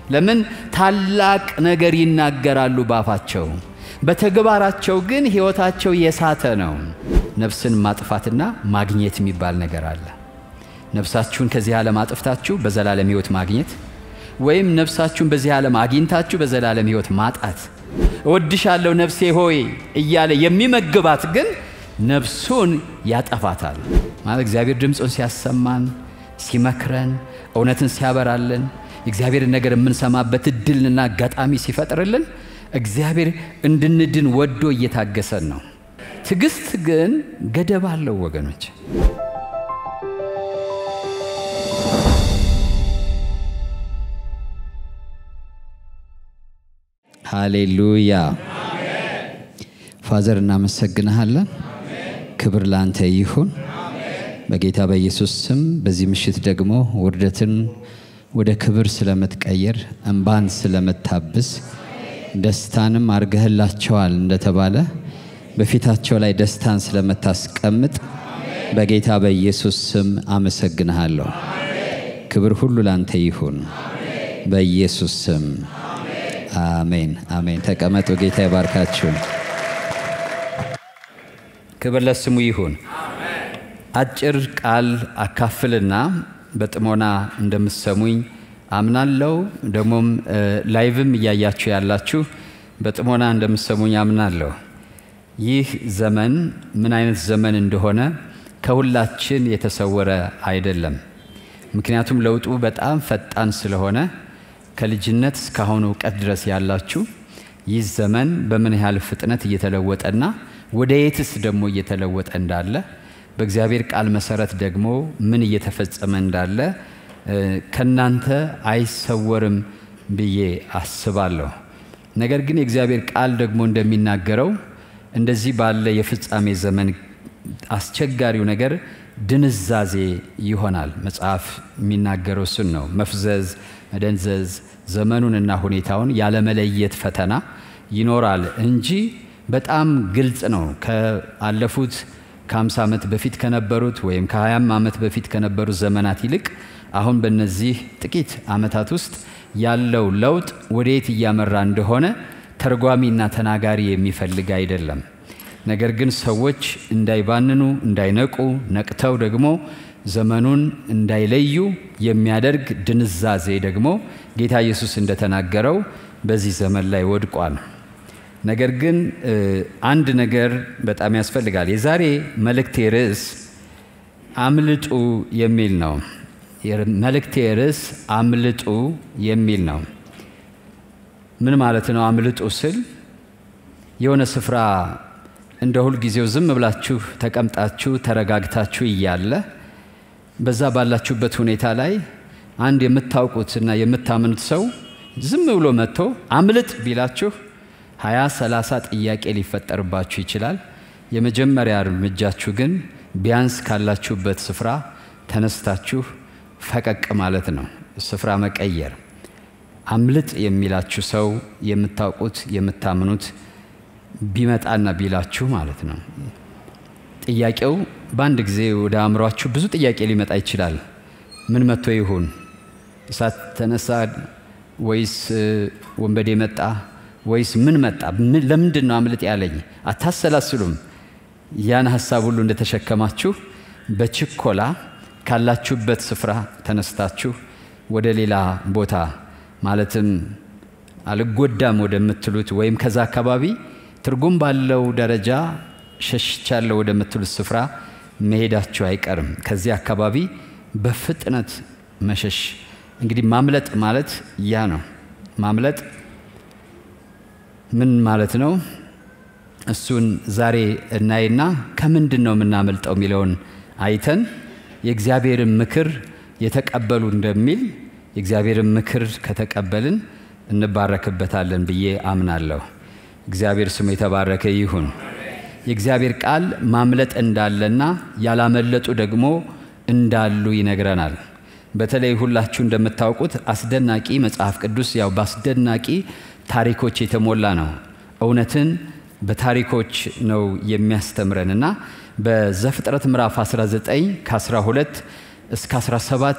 ለምን ታላቅ ነገር ይናገራሉ ባፋቸው፣ በተግባራቸው ግን ሕይወታቸው የሳተ ነው። ነፍስን ማጥፋትና ማግኘት የሚባል ነገር አለ። ነፍሳችሁን ከዚህ ዓለም አጥፍታችሁ በዘላለም ሕይወት ማግኘት ወይም ነፍሳችሁን በዚህ ዓለም አግኝታችሁ በዘላለም ሕይወት ማጣት። እወድሻለሁ ነፍሴ ሆይ እያለ የሚመግባት ግን ነፍሱን ያጠፋታል። ማለት እግዚአብሔር ድምፁን ሲያሰማን፣ ሲመክረን፣ እውነትን ሲያበራልን፣ የእግዚአብሔርን ነገር የምንሰማበት እድልና አጋጣሚ ሲፈጥርልን እግዚአብሔር እንድንድን ወዶ እየታገሰን ነው። ትዕግስት ግን ገደብ አለው ወገኖች። ሃሌሉያ ፋዘር እናመሰግንሃለን። ክብር ላንተ ይሁን በጌታ በኢየሱስ ስም። በዚህ ምሽት ደግሞ ውርደትን ወደ ክብር ስለምትቀይር እንባን ስለምታብስ ደስታንም አርገህላቸዋል እንደተባለ በፊታቸው ላይ ደስታን ስለምታስቀምጥ በጌታ በኢየሱስ ስም አመሰግንሃለሁ። ክብር ሁሉ ላንተ ይሁን በኢየሱስ ስም አሜን አሜን። ተቀመጡ። ጌታ ይባርካችሁ። ክብር ለስሙ ይሁን። አጭር ቃል አካፍልና በጥሞና እንደምትሰሙኝ አምናለሁ። ደግሞም ላይቭም እያያችሁ ያላችሁ በጥሞና እንደምትሰሙኝ አምናለሁ። ይህ ዘመን ምን አይነት ዘመን እንደሆነ ከሁላችን የተሰወረ አይደለም። ምክንያቱም ለውጡ በጣም ፈጣን ስለሆነ ከልጅነት እስካሁን እውቀት ድረስ ያላችሁ ይህ ዘመን በምን ያህል ፍጥነት እየተለወጠና ወደ የትስ ደግሞ እየተለወጠ እንዳለ በእግዚአብሔር ቃል መሰረት ደግሞ ምን እየተፈጸመ እንዳለ ከናንተ አይሰወርም ብዬ አስባለሁ። ነገር ግን የእግዚአብሔር ቃል ደግሞ እንደሚናገረው እንደዚህ ባለ የፍጻሜ ዘመን አስቸጋሪው ነገር ድንዛዜ ይሆናል። መጽሐፍ የሚናገረው እሱን ነው። መፍዘዝ፣ መደንዘዝ፣ ዘመኑንና ሁኔታውን ያለመለየት ፈተና ይኖራል እንጂ በጣም ግልጽ ነው። ከአለፉት ከ50 ዓመት በፊት ከነበሩት ወይም ከ20 ዓመት በፊት ከነበሩት ዘመናት ይልቅ አሁን በእነዚህ ጥቂት ዓመታት ውስጥ ያለው ለውጥ ወደየት እያመራ እንደሆነ ተርጓሚና ተናጋሪ የሚፈልግ አይደለም። ነገር ግን ሰዎች እንዳይባንኑ፣ እንዳይነቁ፣ ነቅተው ደግሞ ዘመኑን እንዳይለዩ የሚያደርግ ድንዛዜ ደግሞ ጌታ ኢየሱስ እንደተናገረው በዚህ ዘመን ላይ ወድቋል። ነገር ግን አንድ ነገር በጣም ያስፈልጋል። የዛሬ መልእክቴ ርዕስ አምልጡ የሚል ነው። መልእክቴ ርዕስ አምልጡ የሚል ነው። ምን ማለት ነው? አምልጡ ስል የሆነ ስፍራ እንደ ሁልጊዜው ዝም ብላችሁ ተቀምጣችሁ ተረጋግታችሁ እያለ በዛ ባላችሁበት ሁኔታ ላይ አንድ የምታውቁትና የምታምኑት ሰው ዝም ብሎ መጥቶ አምልጥ ቢላችሁ ሀያ ሰላሳ ጥያቄ ሊፈጠርባችሁ ይችላል። የመጀመሪያ እርምጃችሁ ግን ቢያንስ ካላችሁበት ስፍራ ተነስታችሁ ፈቀቅ ማለት ነው፣ ስፍራ መቀየር። አምልጥ የሚላችሁ ሰው የምታውቁት የምታምኑት ቢመጣና ቢላችሁ ማለት ነው። ጥያቄው በአንድ ጊዜ ወደ አእምሯችሁ ብዙ ጥያቄ ሊመጣ ይችላል። ምን መጥቶ ይሁን? እሳት ተነሳ ወይስ ወንበዴ መጣ ወይስ ምን መጣ? ለምንድን ነው አምልጥ ያለኝ? አታሰላስሉም። ያን ሀሳብ ሁሉ እንደተሸከማችሁ በችኮላ ካላችሁበት ስፍራ ተነስታችሁ ወደ ሌላ ቦታ ማለትም አልጎዳም ወደምትሉት ወይም ከዛ አካባቢ ትርጉም ባለው ደረጃ ሸሽቻለሁ ወደምትሉት ስፍራ መሄዳችሁ አይቀርም። ከዚህ አካባቢ በፍጥነት መሸሽ። እንግዲህ ማምለጥ ማለት ያ ነው። ማምለጥ ምን ማለት ነው? እሱን ዛሬ እናይና ከምንድን ነው የምናመልጠው የሚለውን አይተን የእግዚአብሔርን ምክር የተቀበሉ እንደሚል የእግዚአብሔርን ምክር ከተቀበልን እንባረክበታለን ብዬ አምናለሁ። እግዚአብሔር ስሙ የተባረከ ይሁን። የእግዚአብሔር ቃል ማምለጥ እንዳለና ያላመለጡ ደግሞ እንዳሉ ይነግረናል። በተለይ ሁላችሁ እንደምታውቁት አስደናቂ መጽሐፍ ቅዱስ ያው በአስደናቂ ታሪኮች የተሞላ ነው። እውነትን በታሪኮች ነው የሚያስተምረን እና በዘፍጥረት ምዕራፍ 19 ከ12 እስከ 17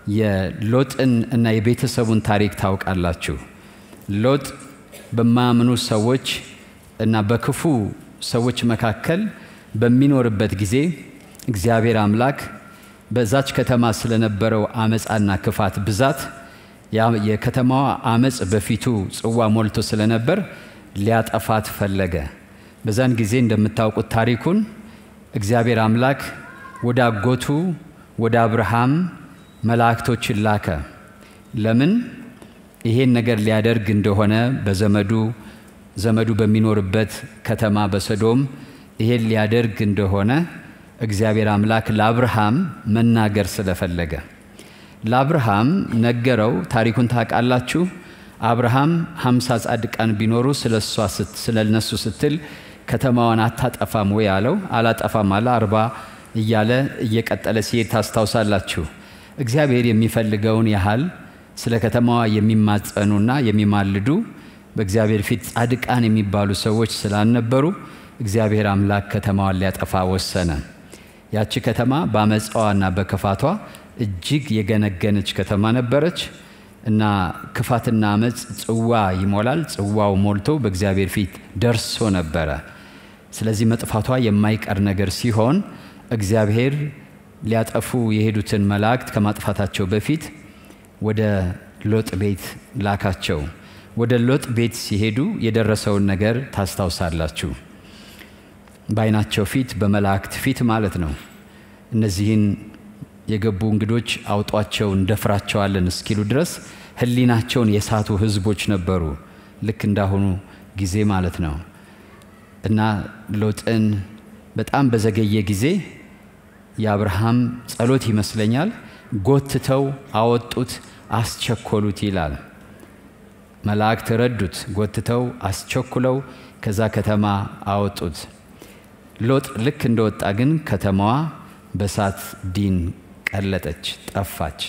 የሎጥን እና የቤተሰቡን ታሪክ ታውቃላችሁ። ሎጥ በማያምኑ ሰዎች እና በክፉ ሰዎች መካከል በሚኖርበት ጊዜ እግዚአብሔር አምላክ በዛች ከተማ ስለነበረው አመፃና ክፋት ብዛት የከተማዋ አመፅ በፊቱ ጽዋ ሞልቶ ስለነበር ሊያጠፋት ፈለገ። በዛን ጊዜ እንደምታውቁት ታሪኩን እግዚአብሔር አምላክ ወደ አጎቱ ወደ አብርሃም መላእክቶችን ላከ። ለምን? ይሄን ነገር ሊያደርግ እንደሆነ በዘመዱ ዘመዱ በሚኖርበት ከተማ በሰዶም ይሄን ሊያደርግ እንደሆነ እግዚአብሔር አምላክ ለአብርሃም መናገር ስለፈለገ ለአብርሃም ነገረው። ታሪኩን ታውቃላችሁ። አብርሃም ሀምሳ ጻድቃን ቢኖሩ ስለ እነሱ ስትል ከተማዋን አታጠፋም ወይ አለው። አላጠፋም አለ። አርባ እያለ እየቀጠለ ሲሄድ ታስታውሳላችሁ። እግዚአብሔር የሚፈልገውን ያህል ስለ ከተማዋ የሚማጸኑና የሚማልዱ በእግዚአብሔር ፊት ጻድቃን የሚባሉ ሰዎች ስላልነበሩ እግዚአብሔር አምላክ ከተማዋን ሊያጠፋ ወሰነ። ያቺ ከተማ በአመፃዋና በክፋቷ እጅግ የገነገነች ከተማ ነበረች እና ክፋትና አመፅ ጽዋ ይሞላል። ጽዋው ሞልቶ በእግዚአብሔር ፊት ደርሶ ነበረ። ስለዚህ መጥፋቷ የማይቀር ነገር ሲሆን እግዚአብሔር ሊያጠፉ የሄዱትን መላእክት ከማጥፋታቸው በፊት ወደ ሎጥ ቤት ላካቸው። ወደ ሎጥ ቤት ሲሄዱ የደረሰውን ነገር ታስታውሳላችሁ። በዓይናቸው ፊት በመላእክት ፊት ማለት ነው። እነዚህን የገቡ እንግዶች አውጧቸው እንደፍራቸዋለን እስኪሉ ድረስ ሕሊናቸውን የሳቱ ሕዝቦች ነበሩ። ልክ እንዳሁኑ ጊዜ ማለት ነው። እና ሎጥን በጣም በዘገየ ጊዜ የአብርሃም ጸሎት ይመስለኛል ጎትተው አወጡት፣ አስቸኮሉት ይላል። መላእክት ረዱት፣ ጎትተው አስቸኩለው ከዛ ከተማ አወጡት። ሎጥ ልክ እንደወጣ ግን ከተማዋ በእሳት ዲን ቀለጠች፣ ጠፋች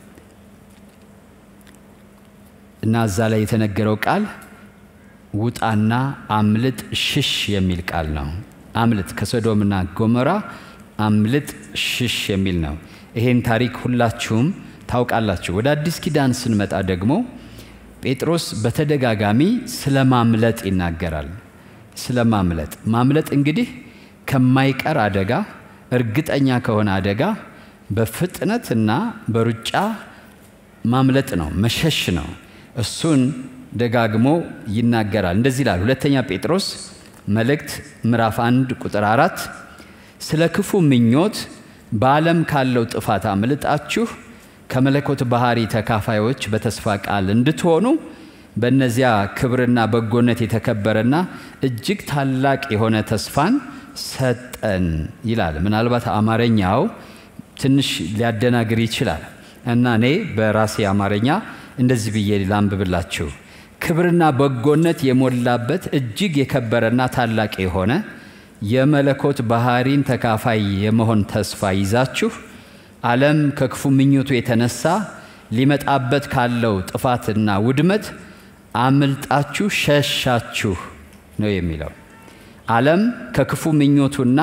እና እዛ ላይ የተነገረው ቃል ውጣና አምልጥ፣ ሽሽ የሚል ቃል ነው። አምልጥ ከሶዶምና ጎሞራ አምልጥ፣ ሽሽ የሚል ነው። ይሄን ታሪክ ሁላችሁም ታውቃላችሁ። ወደ አዲስ ኪዳን ስንመጣ ደግሞ ጴጥሮስ በተደጋጋሚ ስለ ማምለጥ ይናገራል። ስለ ማምለጥ ማምለጥ እንግዲህ ከማይቀር አደጋ እርግጠኛ ከሆነ አደጋ በፍጥነትና በሩጫ ማምለጥ ነው፣ መሸሽ ነው። እሱን ደጋግሞ ይናገራል። እንደዚህ ይላል ሁለተኛ ጴጥሮስ መልእክት ምዕራፍ አንድ ቁጥር አራት ስለ ክፉ ምኞት በዓለም ካለው ጥፋት አምልጣችሁ ከመለኮት ባህሪ ተካፋዮች በተስፋ ቃል እንድትሆኑ በእነዚያ ክብርና በጎነት የተከበረና እጅግ ታላቅ የሆነ ተስፋን ሰጠን ይላል። ምናልባት አማርኛው ትንሽ ሊያደናግር ይችላል እና እኔ በራሴ አማርኛ እንደዚህ ብዬ ላንብብላችሁ። ክብርና በጎነት የሞላበት እጅግ የከበረና ታላቅ የሆነ የመለኮት ባህሪን ተካፋይ የመሆን ተስፋ ይዛችሁ ዓለም ከክፉ ምኞቱ የተነሳ ሊመጣበት ካለው ጥፋትና ውድመት አምልጣችሁ ሸሻችሁ ነው የሚለው። ዓለም ከክፉ ምኞቱና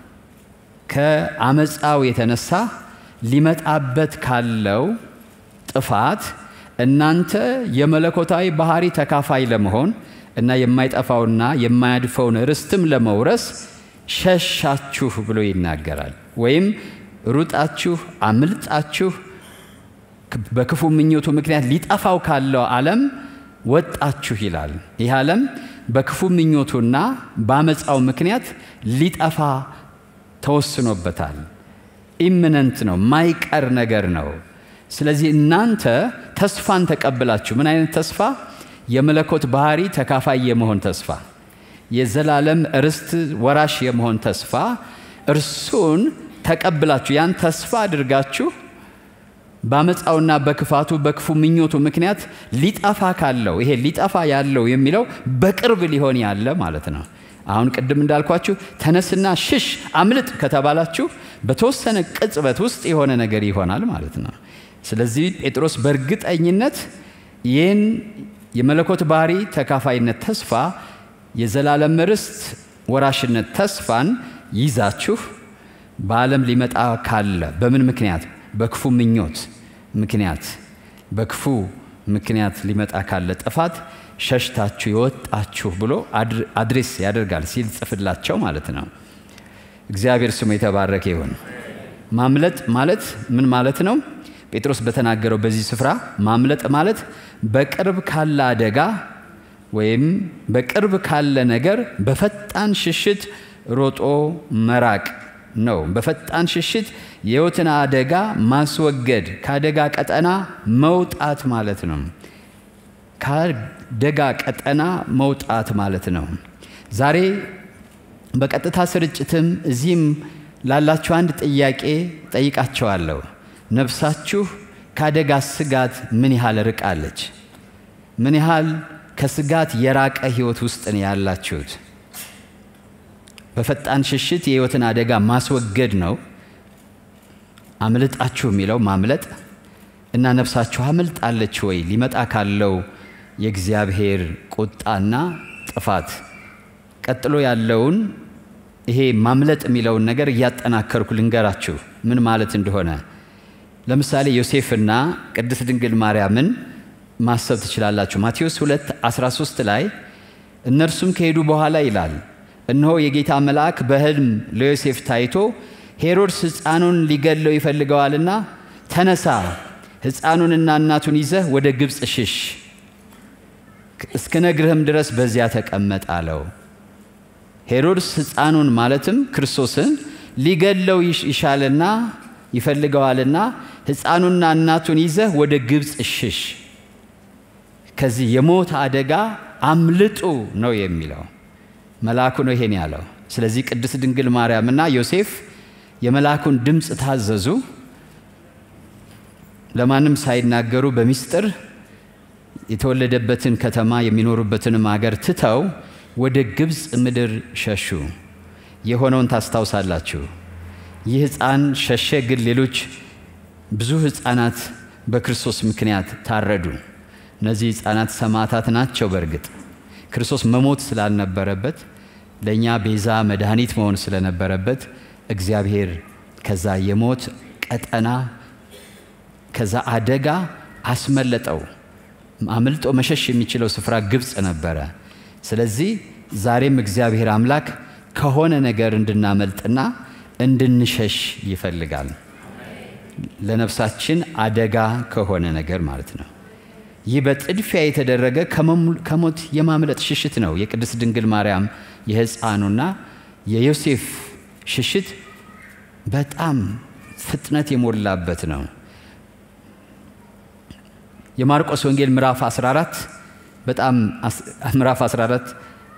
ከአመፃው የተነሳ ሊመጣበት ካለው ጥፋት እናንተ የመለኮታዊ ባህሪ ተካፋይ ለመሆን እና የማይጠፋውና የማያድፈውን ርስትም ለመውረስ ሸሻችሁ ብሎ ይናገራል። ወይም ሩጣችሁ አምልጣችሁ በክፉ ምኞቱ ምክንያት ሊጠፋው ካለው ዓለም ወጣችሁ ይላል። ይህ ዓለም በክፉ ምኞቱና በአመፃው ምክንያት ሊጠፋ ተወስኖበታል። ኢምነንት ነው፣ ማይቀር ነገር ነው። ስለዚህ እናንተ ተስፋን ተቀብላችሁ ምን አይነት ተስፋ? የመለኮት ባህሪ ተካፋይ የመሆን ተስፋ፣ የዘላለም ርስት ወራሽ የመሆን ተስፋ፣ እርሱን ተቀብላችሁ ያን ተስፋ አድርጋችሁ በአመፃውና በክፋቱ በክፉ ምኞቱ ምክንያት ሊጠፋ ካለው ይሄ ሊጠፋ ያለው የሚለው በቅርብ ሊሆን ያለ ማለት ነው። አሁን ቅድም እንዳልኳችሁ ተነስና ሽሽ አምልጥ ከተባላችሁ በተወሰነ ቅጽበት ውስጥ የሆነ ነገር ይሆናል ማለት ነው። ስለዚህ ጴጥሮስ በእርግጠኝነት ይህን የመለኮት ባህሪ ተካፋይነት ተስፋ የዘላለም ርስት ወራሽነት ተስፋን ይዛችሁ በዓለም ሊመጣ ካለ በምን ምክንያት በክፉ ምኞት ምክንያት በክፉ ምክንያት ሊመጣ ካለ ጥፋት ሸሽታችሁ የወጣችሁ ብሎ አድሬስ ያደርጋል ሲል ጽፍላቸው ማለት ነው። እግዚአብሔር ስሙ የተባረከ ይሁን። ማምለጥ ማለት ምን ማለት ነው? ጴጥሮስ በተናገረው በዚህ ስፍራ ማምለጥ ማለት በቅርብ ካለ አደጋ ወይም በቅርብ ካለ ነገር በፈጣን ሽሽት ሮጦ መራቅ ነው። በፈጣን ሽሽት የሕይወትን አደጋ ማስወገድ፣ ከአደጋ ቀጠና መውጣት ማለት ነው። ከአደጋ ቀጠና መውጣት ማለት ነው። ዛሬ በቀጥታ ስርጭትም እዚህም ላላችሁ አንድ ጥያቄ ጠይቃቸዋለሁ። ነፍሳችሁ ከአደጋ ስጋት ምን ያህል ርቃለች? ምን ያህል ከስጋት የራቀ ህይወት ውስጥ ነው ያላችሁት? በፈጣን ሽሽት የህይወትን አደጋ ማስወገድ ነው አምልጣችሁ የሚለው ማምለጥ እና ነፍሳችሁ አምልጣለች ወይ ሊመጣ ካለው የእግዚአብሔር ቁጣና ጥፋት ቀጥሎ ያለውን ይሄ ማምለጥ የሚለውን ነገር እያጠናከርኩ ልንገራችሁ ምን ማለት እንደሆነ። ለምሳሌ ዮሴፍና ቅድስት ድንግል ማርያምን ማሰብ ትችላላችሁ። ማቴዎስ 2 13 ላይ እነርሱም ከሄዱ በኋላ ይላል እነሆ የጌታ መልአክ በሕልም ለዮሴፍ ታይቶ ሄሮድስ ሕፃኑን ሊገለው ይፈልገዋልና ተነሳ፣ ሕፃኑንና እናቱን ይዘህ ወደ ግብፅ ሽሽ፣ እስክነግርህም ድረስ በዚያ ተቀመጥ አለው። ሄሮድስ ሕፃኑን ማለትም ክርስቶስን ሊገለው ይሻልና ይፈልገዋልና ሕፃኑና እናቱን ይዘህ ወደ ግብፅ ሽሽ፣ ከዚህ የሞት አደጋ አምልጡ ነው የሚለው። መልአኩ ነው ይሄን ያለው። ስለዚህ ቅድስት ድንግል ማርያምና ዮሴፍ የመልአኩን ድምፅ ታዘዙ። ለማንም ሳይናገሩ በሚስጥር የተወለደበትን ከተማ የሚኖሩበትንም አገር ትተው ወደ ግብፅ ምድር ሸሹ። የሆነውን ታስታውሳላችሁ። ይህ ሕፃን ሸሸ፣ ግን ሌሎች ብዙ ሕፃናት በክርስቶስ ምክንያት ታረዱ። እነዚህ ሕፃናት ሰማዕታት ናቸው። በእርግጥ ክርስቶስ መሞት ስላልነበረበት ለእኛ ቤዛ መድኃኒት መሆን ስለነበረበት እግዚአብሔር ከዛ የሞት ቀጠና ከዛ አደጋ አስመለጠው። አምልጦ መሸሽ የሚችለው ስፍራ ግብፅ ነበረ። ስለዚህ ዛሬም እግዚአብሔር አምላክ ከሆነ ነገር እንድናመልጥና እንድንሸሽ ይፈልጋል። ለነፍሳችን አደጋ ከሆነ ነገር ማለት ነው። ይህ በጥድፊያ የተደረገ ከሞት የማምለጥ ሽሽት ነው። የቅድስት ድንግል ማርያም የሕፃኑና የዮሴፍ ሽሽት በጣም ፍጥነት የሞላበት ነው። የማርቆስ ወንጌል ምዕራፍ 14 በጣም ምዕራፍ 14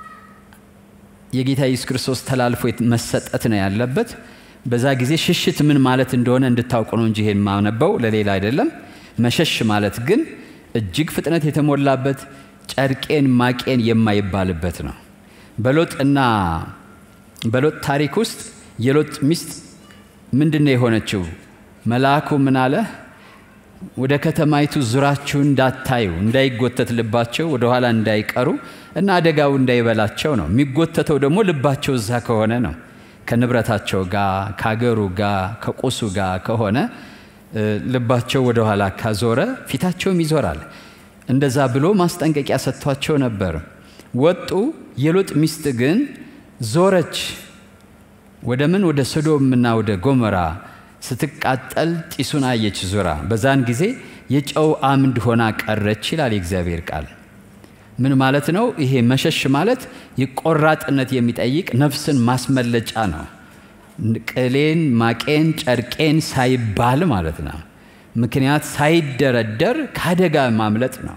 የጌታ ኢየሱስ ክርስቶስ ተላልፎ መሰጠት ነው ያለበት። በዛ ጊዜ ሽሽት ምን ማለት እንደሆነ እንድታውቁ ነው እንጂ ይሄን ማነበው ለሌላ አይደለም። መሸሽ ማለት ግን እጅግ ፍጥነት የተሞላበት ጨርቄን ማቄን የማይባልበት ነው። በሎጥና በሎጥ ታሪክ ውስጥ የሎጥ ሚስት ምንድን ነው የሆነችው? መልአኩ ምን አለ? ወደ ከተማይቱ ዙራችሁ እንዳታዩ እንዳይጎተት ልባቸው ወደኋላ እንዳይቀሩ እና አደጋው እንዳይበላቸው ነው። የሚጎተተው ደግሞ ልባቸው እዛ ከሆነ ነው። ከንብረታቸው ጋር ከአገሩ ጋር ከቁሱ ጋር ከሆነ ልባቸው ወደኋላ ካዞረ ፊታቸውም ይዞራል። እንደዛ ብሎ ማስጠንቀቂያ ሰጥቷቸው ነበር። ወጡ። የሎጥ ሚስት ግን ዞረች። ወደ ምን? ወደ ሶዶምና ወደ ጎሞራ ስትቃጠል ጢሱን አየች ዙራ። በዛን ጊዜ የጨው አምድ ሆና ቀረች ይላል የእግዚአብሔር ቃል። ምን ማለት ነው? ይሄ መሸሽ ማለት የቆራጥነት የሚጠይቅ ነፍስን ማስመለጫ ነው። ቅሌን ማቄን ጨርቄን ሳይባል ማለት ነው። ምክንያት ሳይደረደር ከአደጋ ማምለጥ ነው።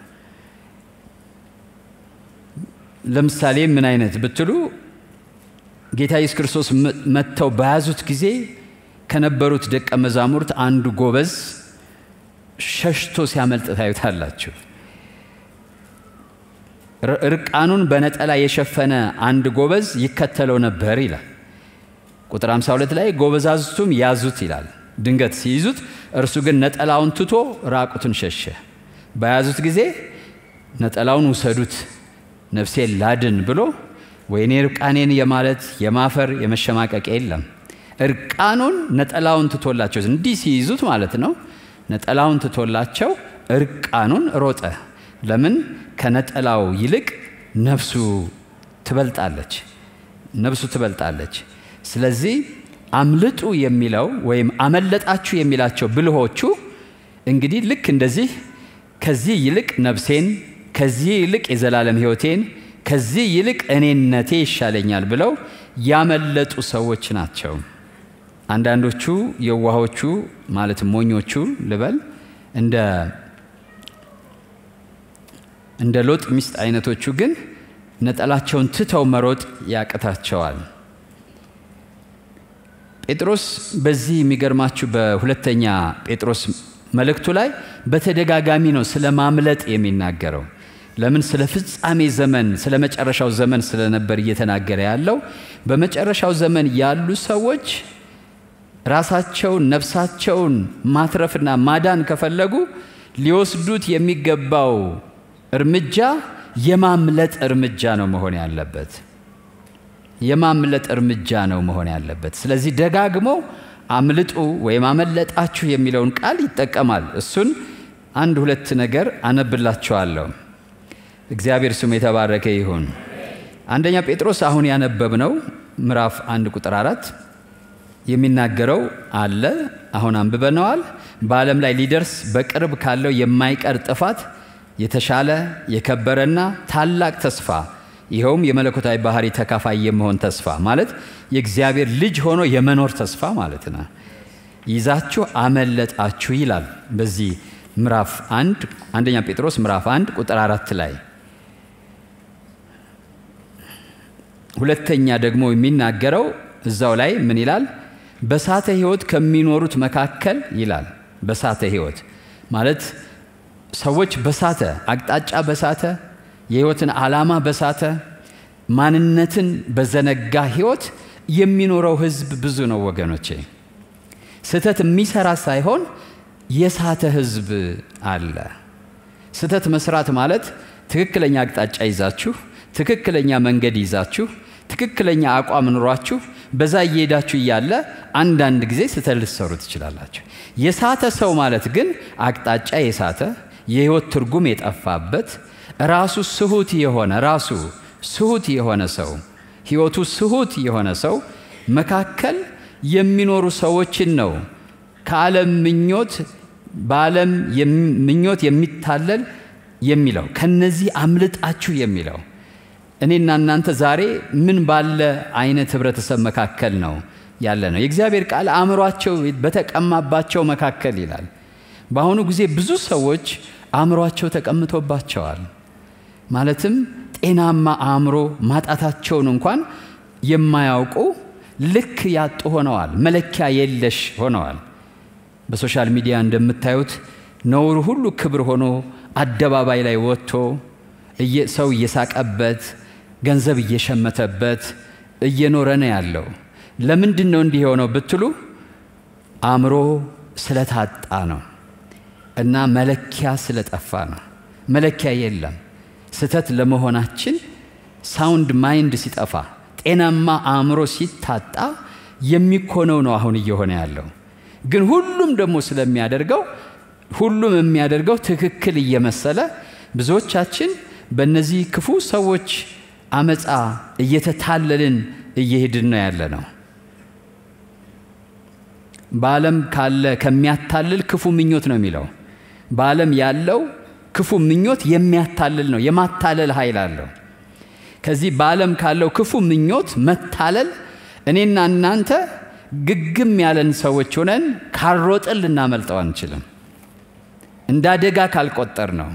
ለምሳሌ ምን አይነት ብትሉ ጌታ ኢየሱስ ክርስቶስ መጥተው በያዙት ጊዜ ከነበሩት ደቀ መዛሙርት አንዱ ጎበዝ ሸሽቶ ሲያመልጥ ታዩታላችሁ። እርቃኑን በነጠላ የሸፈነ አንድ ጎበዝ ይከተለው ነበር ይላል። ቁጥር 52 ላይ ጎበዛዝቱም ያዙት ይላል። ድንገት ሲይዙት እርሱ ግን ነጠላውን ትቶ ራቁቱን ሸሸ። በያዙት ጊዜ ነጠላውን ውሰዱት ነፍሴን ላድን ብሎ ወይኔ እርቃኔን የማለት የማፈር የመሸማቀቅ የለም። እርቃኑን ነጠላውን ትቶላቸው እንዲህ ሲይዙት ማለት ነው። ነጠላውን ትቶላቸው እርቃኑን ሮጠ። ለምን? ከነጠላው ይልቅ ነፍሱ ትበልጣለች፣ ነፍሱ ትበልጣለች። ስለዚህ አምልጡ የሚለው ወይም አመለጣችሁ የሚላቸው ብልሆቹ እንግዲህ ልክ እንደዚህ ከዚህ ይልቅ ነፍሴን፣ ከዚህ ይልቅ የዘላለም ሕይወቴን፣ ከዚህ ይልቅ እኔነቴ ይሻለኛል ብለው ያመለጡ ሰዎች ናቸው። አንዳንዶቹ የዋሆቹ ማለት ሞኞቹ ልበል እንደ እንደ ሎጥ ሚስት አይነቶቹ ግን ነጠላቸውን ትተው መሮጥ ያቅታቸዋል። ጴጥሮስ በዚህ የሚገርማችሁ በሁለተኛ ጴጥሮስ መልእክቱ ላይ በተደጋጋሚ ነው ስለ ማምለጥ የሚናገረው። ለምን? ስለ ፍጻሜ ዘመን ስለ መጨረሻው ዘመን ስለነበር እየተናገረ ያለው። በመጨረሻው ዘመን ያሉ ሰዎች ራሳቸውን ነፍሳቸውን ማትረፍና ማዳን ከፈለጉ ሊወስዱት የሚገባው እርምጃ የማምለጥ እርምጃ ነው መሆን ያለበት። የማምለጥ እርምጃ ነው መሆን ያለበት። ስለዚህ ደጋግሞ አምልጡ ወይም አመለጣችሁ የሚለውን ቃል ይጠቀማል። እሱን አንድ ሁለት ነገር አነብላችኋለሁ። እግዚአብሔር ስሙ የተባረከ ይሁን። አንደኛ ጴጥሮስ አሁን ያነበብነው ምዕራፍ አንድ ቁጥር አራት የሚናገረው አለ። አሁን አንብበነዋል። በዓለም ላይ ሊደርስ በቅርብ ካለው የማይቀር ጥፋት የተሻለ የከበረና ታላቅ ተስፋ ይኸውም የመለኮታዊ ባህሪ ተካፋይ የመሆን ተስፋ ማለት የእግዚአብሔር ልጅ ሆኖ የመኖር ተስፋ ማለት ነው። ይዛችሁ አመለጣችሁ ይላል በዚህ ምዕራፍ አንድ አንደኛ ጴጥሮስ ምዕራፍ አንድ ቁጥር አራት ላይ ሁለተኛ ደግሞ የሚናገረው እዛው ላይ ምን ይላል? በሳተ ሕይወት ከሚኖሩት መካከል ይላል። በሳተ ሕይወት ማለት ሰዎች በሳተ አቅጣጫ በሳተ የሕይወትን ዓላማ በሳተ ማንነትን በዘነጋ ሕይወት የሚኖረው ሕዝብ ብዙ ነው ወገኖቼ። ስህተት የሚሰራ ሳይሆን የሳተ ሕዝብ አለ። ስህተት መስራት ማለት ትክክለኛ አቅጣጫ ይዛችሁ ትክክለኛ መንገድ ይዛችሁ ትክክለኛ አቋም ኑሯችሁ በዛ እየሄዳችሁ እያለ አንዳንድ ጊዜ ስህተት ልትሰሩ ትችላላችሁ። የሳተ ሰው ማለት ግን አቅጣጫ የሳተ የህይወት ትርጉም የጠፋበት ራሱ ስሁት የሆነ ራሱ ስሁት የሆነ ሰው ህይወቱ ስሁት የሆነ ሰው መካከል የሚኖሩ ሰዎችን ነው ከዓለም ምኞት በዓለም ምኞት የሚታለል የሚለው ከነዚህ አምልጣችሁ የሚለው እኔና እናንተ ዛሬ ምን ባለ አይነት ህብረተሰብ መካከል ነው ያለ ነው? የእግዚአብሔር ቃል አእምሯቸው በተቀማባቸው መካከል ይላል። በአሁኑ ጊዜ ብዙ ሰዎች አእምሯቸው ተቀምቶባቸዋል። ማለትም ጤናማ አእምሮ ማጣታቸውን እንኳን የማያውቁ ልክ ያጡ ሆነዋል። መለኪያ የለሽ ሆነዋል። በሶሻል ሚዲያ እንደምታዩት ነውር ሁሉ ክብር ሆኖ አደባባይ ላይ ወጥቶ ሰው እየሳቀበት ገንዘብ እየሸመተበት እየኖረ ነው ያለው። ለምንድን ነው እንዲህ የሆነው ብትሉ አእምሮ ስለታጣ ነው እና መለኪያ ስለጠፋ ነው። መለኪያ የለም። ስህተት ለመሆናችን ሳውንድ ማይንድ ሲጠፋ፣ ጤናማ አእምሮ ሲታጣ የሚኮነው ነው አሁን እየሆነ ያለው። ግን ሁሉም ደግሞ ስለሚያደርገው ሁሉም የሚያደርገው ትክክል እየመሰለ ብዙዎቻችን በእነዚህ ክፉ ሰዎች አመፃ እየተታለልን እየሄድን ነው ያለ ነው። በዓለም ካለ ከሚያታልል ክፉ ምኞት ነው የሚለው። በዓለም ያለው ክፉ ምኞት የሚያታልል ነው፣ የማታለል ኃይል አለው። ከዚህ በዓለም ካለው ክፉ ምኞት መታለል እኔና እናንተ ግግም ያለን ሰዎች ሆነን ካልሮጥን ልናመልጠው አንችልም። እንደ አደጋ ካልቆጠር ነው።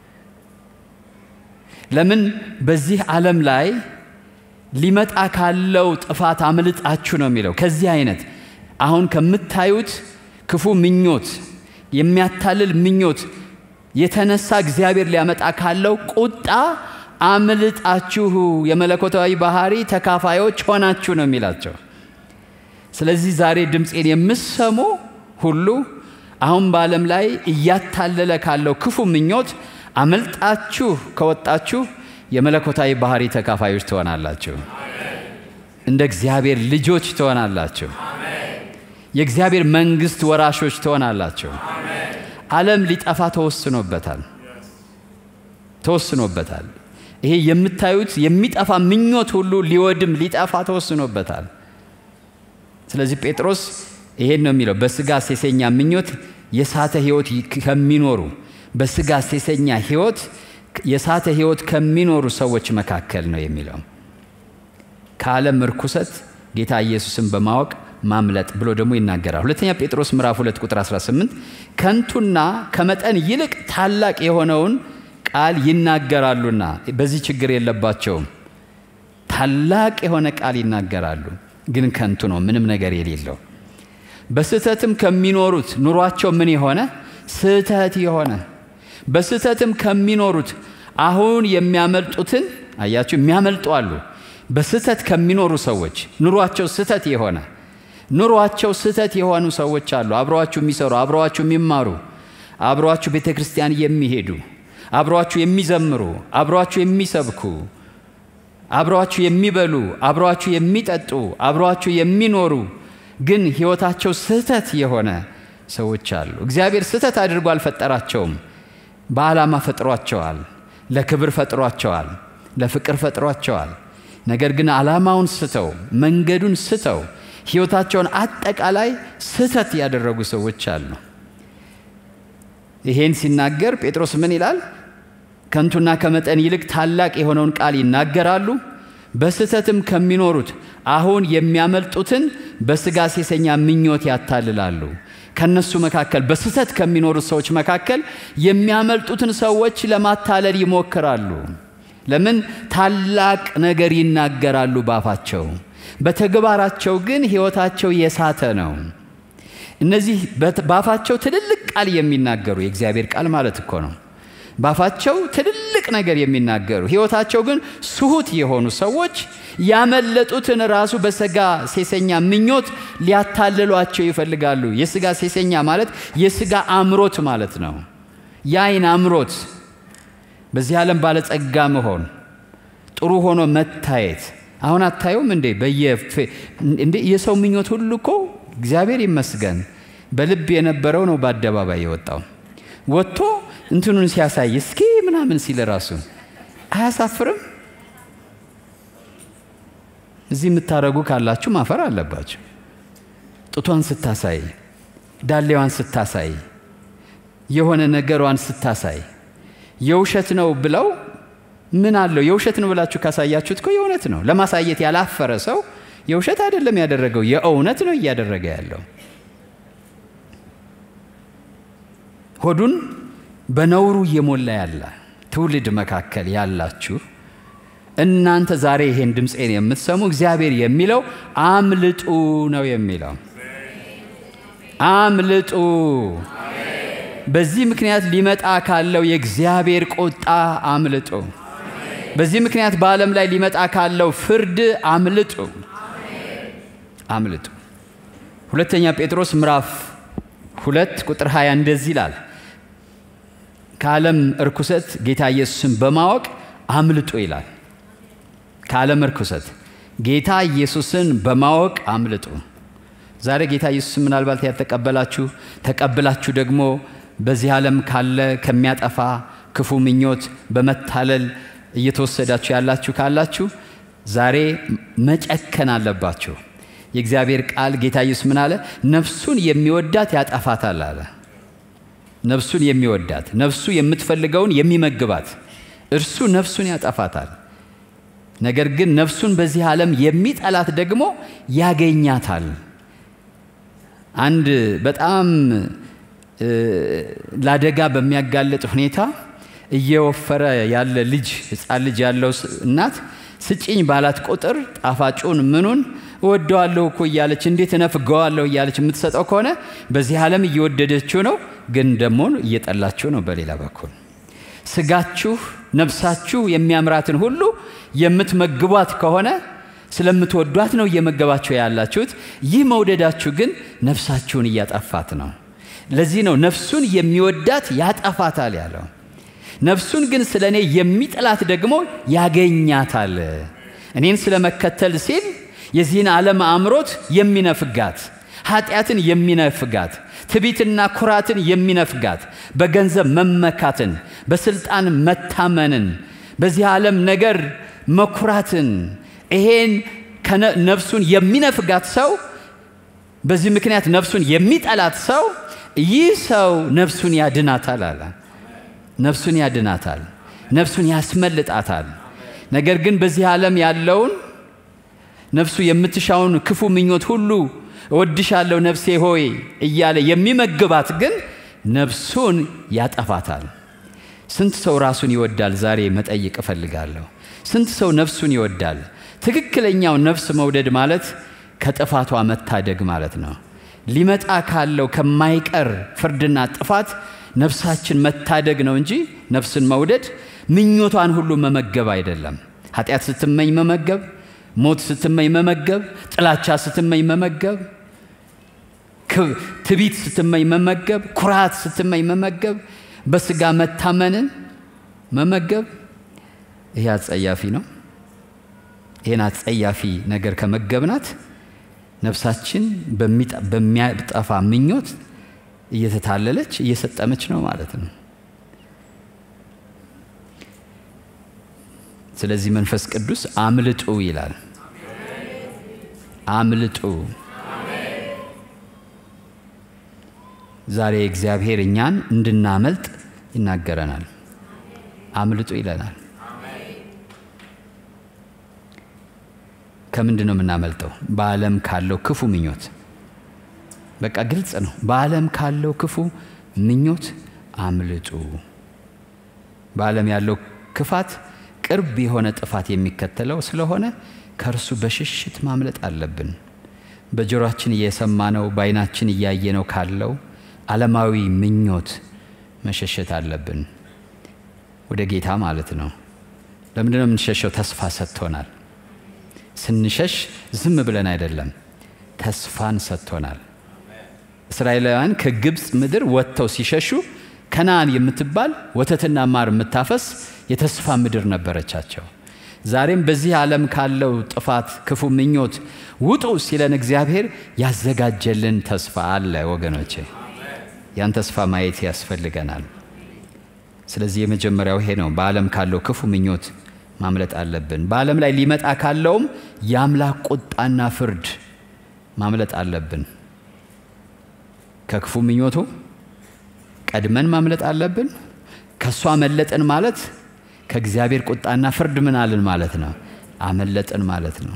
ለምን በዚህ ዓለም ላይ ሊመጣ ካለው ጥፋት አምልጣችሁ ነው የሚለው። ከዚህ አይነት አሁን ከምታዩት ክፉ ምኞት፣ የሚያታልል ምኞት የተነሳ እግዚአብሔር ሊያመጣ ካለው ቁጣ አምልጣችሁ የመለኮታዊ ባህሪ ተካፋዮች ሆናችሁ ነው የሚላቸው። ስለዚህ ዛሬ ድምፄን የምሰሙ ሁሉ አሁን በዓለም ላይ እያታለለ ካለው ክፉ ምኞት አመልጣችሁ ከወጣችሁ የመለኮታዊ ባህሪ ተካፋዮች ትሆናላችሁ። እንደ እግዚአብሔር ልጆች ትሆናላችሁ። የእግዚአብሔር መንግሥት ወራሾች ትሆናላችሁ። ዓለም ሊጠፋ ተወስኖበታል ተወስኖበታል። ይሄ የምታዩት የሚጠፋ ምኞት ሁሉ ሊወድም ሊጠፋ ተወስኖበታል። ስለዚህ ጴጥሮስ ይሄን ነው የሚለው፣ በስጋ ሴሰኛ ምኞት የሳተ ሕይወት ከሚኖሩ በስጋ ሴሰኛ ሕይወት የሳተ ሕይወት ከሚኖሩ ሰዎች መካከል ነው የሚለው ከዓለም ርኩሰት ጌታ ኢየሱስን በማወቅ ማምለጥ ብሎ ደግሞ ይናገራል። ሁለተኛ ጴጥሮስ ምዕራፍ 2 ቁጥር 18 ከንቱና ከመጠን ይልቅ ታላቅ የሆነውን ቃል ይናገራሉና፣ በዚህ ችግር የለባቸውም። ታላቅ የሆነ ቃል ይናገራሉ፣ ግን ከንቱ ነው፣ ምንም ነገር የሌለው በስህተትም ከሚኖሩት ኑሯቸው ምን የሆነ ስህተት የሆነ በስህተትም ከሚኖሩት አሁን የሚያመልጡትን አያችሁ፣ የሚያመልጡ አሉ። በስህተት ከሚኖሩ ሰዎች ኑሯቸው ስህተት የሆነ ኑሯቸው ስህተት የሆኑ ሰዎች አሉ። አብረዋችሁ የሚሰሩ አብረዋችሁ የሚማሩ አብረዋችሁ ቤተ ክርስቲያን የሚሄዱ አብረዋችሁ የሚዘምሩ አብረዋችሁ የሚሰብኩ አብረዋችሁ የሚበሉ አብረዋችሁ የሚጠጡ አብረዋችሁ የሚኖሩ ግን ሕይወታቸው ስህተት የሆነ ሰዎች አሉ። እግዚአብሔር ስህተት አድርጎ አልፈጠራቸውም። በዓላማ ፈጥሯቸዋል። ለክብር ፈጥሯቸዋል። ለፍቅር ፈጥሯቸዋል። ነገር ግን ዓላማውን ስተው መንገዱን ስተው ሕይወታቸውን አጠቃላይ ስህተት ያደረጉ ሰዎች አሉ። ይሄን ሲናገር ጴጥሮስ ምን ይላል? ከንቱና ከመጠን ይልቅ ታላቅ የሆነውን ቃል ይናገራሉ፣ በስህተትም ከሚኖሩት አሁን የሚያመልጡትን በሥጋ ሴሰኛ ምኞት ያታልላሉ። ከነሱ መካከል በስህተት ከሚኖሩት ሰዎች መካከል የሚያመልጡትን ሰዎች ለማታለል ይሞክራሉ። ለምን? ታላቅ ነገር ይናገራሉ ባፋቸው፣ በተግባራቸው ግን ሕይወታቸው የሳተ ነው። እነዚህ ባፋቸው ትልልቅ ቃል የሚናገሩ የእግዚአብሔር ቃል ማለት እኮ ነው። ባፋቸው ትልልቅ ነገር የሚናገሩ ሕይወታቸው ግን ስሁት የሆኑ ሰዎች ያመለጡትን ራሱ በሥጋ ሴሰኛ ምኞት ሊያታልሏቸው ይፈልጋሉ። የሥጋ ሴሰኛ ማለት የሥጋ አምሮት ማለት ነው። የአይን አምሮት፣ በዚህ ዓለም ባለጸጋ መሆን፣ ጥሩ ሆኖ መታየት። አሁን አታዩም እንዴ? እንዴ የሰው ምኞት ሁሉ እኮ እግዚአብሔር ይመስገን በልብ የነበረው ነው በአደባባይ የወጣው ወጥቶ እንትኑን ሲያሳይ እስኪ ምናምን ሲል ራሱ አያሳፍርም? እዚህ የምታደርጉ ካላችሁ ማፈር አለባችሁ። ጡቷን ስታሳይ፣ ዳሌዋን ስታሳይ፣ የሆነ ነገሯን ስታሳይ የውሸት ነው ብለው ምን አለው? የውሸት ነው ብላችሁ ካሳያችሁት እኮ የእውነት ነው። ለማሳየት ያላፈረ ሰው የውሸት አይደለም ያደረገው፣ የእውነት ነው እያደረገ ያለው። ሆዱን በነውሩ እየሞላ ያለ ትውልድ መካከል ያላችሁ እናንተ ዛሬ ይሄን ድምፄን የምትሰሙ እግዚአብሔር የሚለው አምልጡ ነው የሚለው። አምልጡ። በዚህ ምክንያት ሊመጣ ካለው የእግዚአብሔር ቁጣ አምልጡ። በዚህ ምክንያት በዓለም ላይ ሊመጣ ካለው ፍርድ አምልጡ፣ አምልጡ። ሁለተኛ ጴጥሮስ ምዕራፍ ሁለት ቁጥር 20 እንደዚህ ይላል ከዓለም እርኩሰት ጌታ ኢየሱስን በማወቅ አምልጡ ይላል። ከዓለም እርኩሰት ጌታ ኢየሱስን በማወቅ አምልጡ። ዛሬ ጌታ ኢየሱስን ምናልባት ያልተቀበላችሁ ተቀብላችሁ ደግሞ በዚህ ዓለም ካለ ከሚያጠፋ ክፉ ምኞት በመታለል እየተወሰዳችሁ ያላችሁ ካላችሁ ዛሬ መጨከን አለባችሁ። የእግዚአብሔር ቃል ጌታ ኢየሱስ ምን አለ? ነፍሱን የሚወዳት ያጠፋታል አለ። ነፍሱን የሚወዳት ነፍሱ የምትፈልገውን የሚመግባት እርሱ ነፍሱን ያጠፋታል። ነገር ግን ነፍሱን በዚህ ዓለም የሚጠላት ደግሞ ያገኛታል። አንድ በጣም ለአደጋ በሚያጋልጥ ሁኔታ እየወፈረ ያለ ልጅ ሕፃን ልጅ ያለው እናት ስጭኝ ባላት ቁጥር ጣፋጩን ምኑን እወደዋለሁ እኮ እያለች እንዴት እነፍገዋለሁ እያለች የምትሰጠው ከሆነ በዚህ ዓለም እየወደደችው ነው፣ ግን ደግሞ እየጠላችሁ ነው። በሌላ በኩል ስጋችሁ ነፍሳችሁ የሚያምራትን ሁሉ የምትመግቧት ከሆነ ስለምትወዷት ነው እየመገባችሁ ያላችሁት። ይህ መውደዳችሁ ግን ነፍሳችሁን እያጠፋት ነው። ለዚህ ነው ነፍሱን የሚወዳት ያጠፋታል ያለው። ነፍሱን ግን ስለ እኔ የሚጥላት ደግሞ ያገኛታል። እኔን ስለ መከተል ሲል የዚህን ዓለም አእምሮት የሚነፍጋት ኃጢአትን የሚነፍጋት ትቢትና ኩራትን የሚነፍጋት በገንዘብ መመካትን፣ በስልጣን መታመንን፣ በዚህ ዓለም ነገር መኩራትን ይሄን ነፍሱን የሚነፍጋት ሰው በዚህ ምክንያት ነፍሱን የሚጠላት ሰው ይህ ሰው ነፍሱን ያድናታል አለ። ነፍሱን ያድናታል፣ ነፍሱን ያስመልጣታል። ነገር ግን በዚህ ዓለም ያለውን ነፍሱ የምትሻውን ክፉ ምኞት ሁሉ እወድሻለሁ ነፍሴ ሆይ እያለ የሚመግባት ግን ነፍሱን ያጠፋታል። ስንት ሰው ራሱን ይወዳል? ዛሬ መጠይቅ እፈልጋለሁ። ስንት ሰው ነፍሱን ይወዳል? ትክክለኛው ነፍስ መውደድ ማለት ከጥፋቷ መታደግ ማለት ነው። ሊመጣ ካለው ከማይቀር ፍርድና ጥፋት ነፍሳችን መታደግ ነው እንጂ ነፍስን መውደድ ምኞቷን ሁሉ መመገብ አይደለም። ኃጢአት ስትመኝ መመገብ፣ ሞት ስትመኝ መመገብ፣ ጥላቻ ስትመኝ መመገብ፣ ትቢት ስትመኝ መመገብ፣ ኩራት ስትመኝ መመገብ፣ በስጋ መታመንን መመገብ። ይህ አጸያፊ ነው። ይህን አጸያፊ ነገር ከመገብናት ነፍሳችን በሚያጠፋ ምኞት እየተታለለች እየሰጠመች ነው ማለት ነው። ስለዚህ መንፈስ ቅዱስ አምልጡ ይላል። አምልጡ። ዛሬ እግዚአብሔር እኛን እንድናመልጥ ይናገረናል። አምልጡ ይለናል። ከምንድን ነው የምናመልጠው? በዓለም ካለው ክፉ ምኞት። በቃ ግልጽ ነው። በዓለም ካለው ክፉ ምኞት አምልጡ። በዓለም ያለው ክፋት ቅርብ የሆነ ጥፋት የሚከተለው ስለሆነ ከእርሱ በሽሽት ማምለጥ አለብን። በጆሮአችን እየሰማነው በዓይናችን እያየነው ካለው ዓለማዊ ምኞት መሸሸት አለብን። ወደ ጌታ ማለት ነው። ለምንድን ነው የምንሸሸው? ተስፋ ሰጥቶናል። ስንሸሽ ዝም ብለን አይደለም፣ ተስፋን ሰጥቶናል። እስራኤላውያን ከግብፅ ምድር ወጥተው ሲሸሹ ከነአን የምትባል ወተትና ማር የምታፈስ የተስፋ ምድር ነበረቻቸው። ዛሬም በዚህ ዓለም ካለው ጥፋት፣ ክፉ ምኞት ውጡ ሲለን እግዚአብሔር ያዘጋጀልን ተስፋ አለ ወገኖቼ። ያን ተስፋ ማየት ያስፈልገናል። ስለዚህ የመጀመሪያው ይሄ ነው። በዓለም ካለው ክፉ ምኞት ማምለጥ አለብን። በዓለም ላይ ሊመጣ ካለውም የአምላክ ቁጣና ፍርድ ማምለጥ አለብን። ከክፉ ምኞቱ ቀድመን ማምለጥ አለብን። ከእሷ አመለጥን ማለት ከእግዚአብሔር ቁጣና ፍርድ ምን አልን ማለት ነው? አመለጥን ማለት ነው።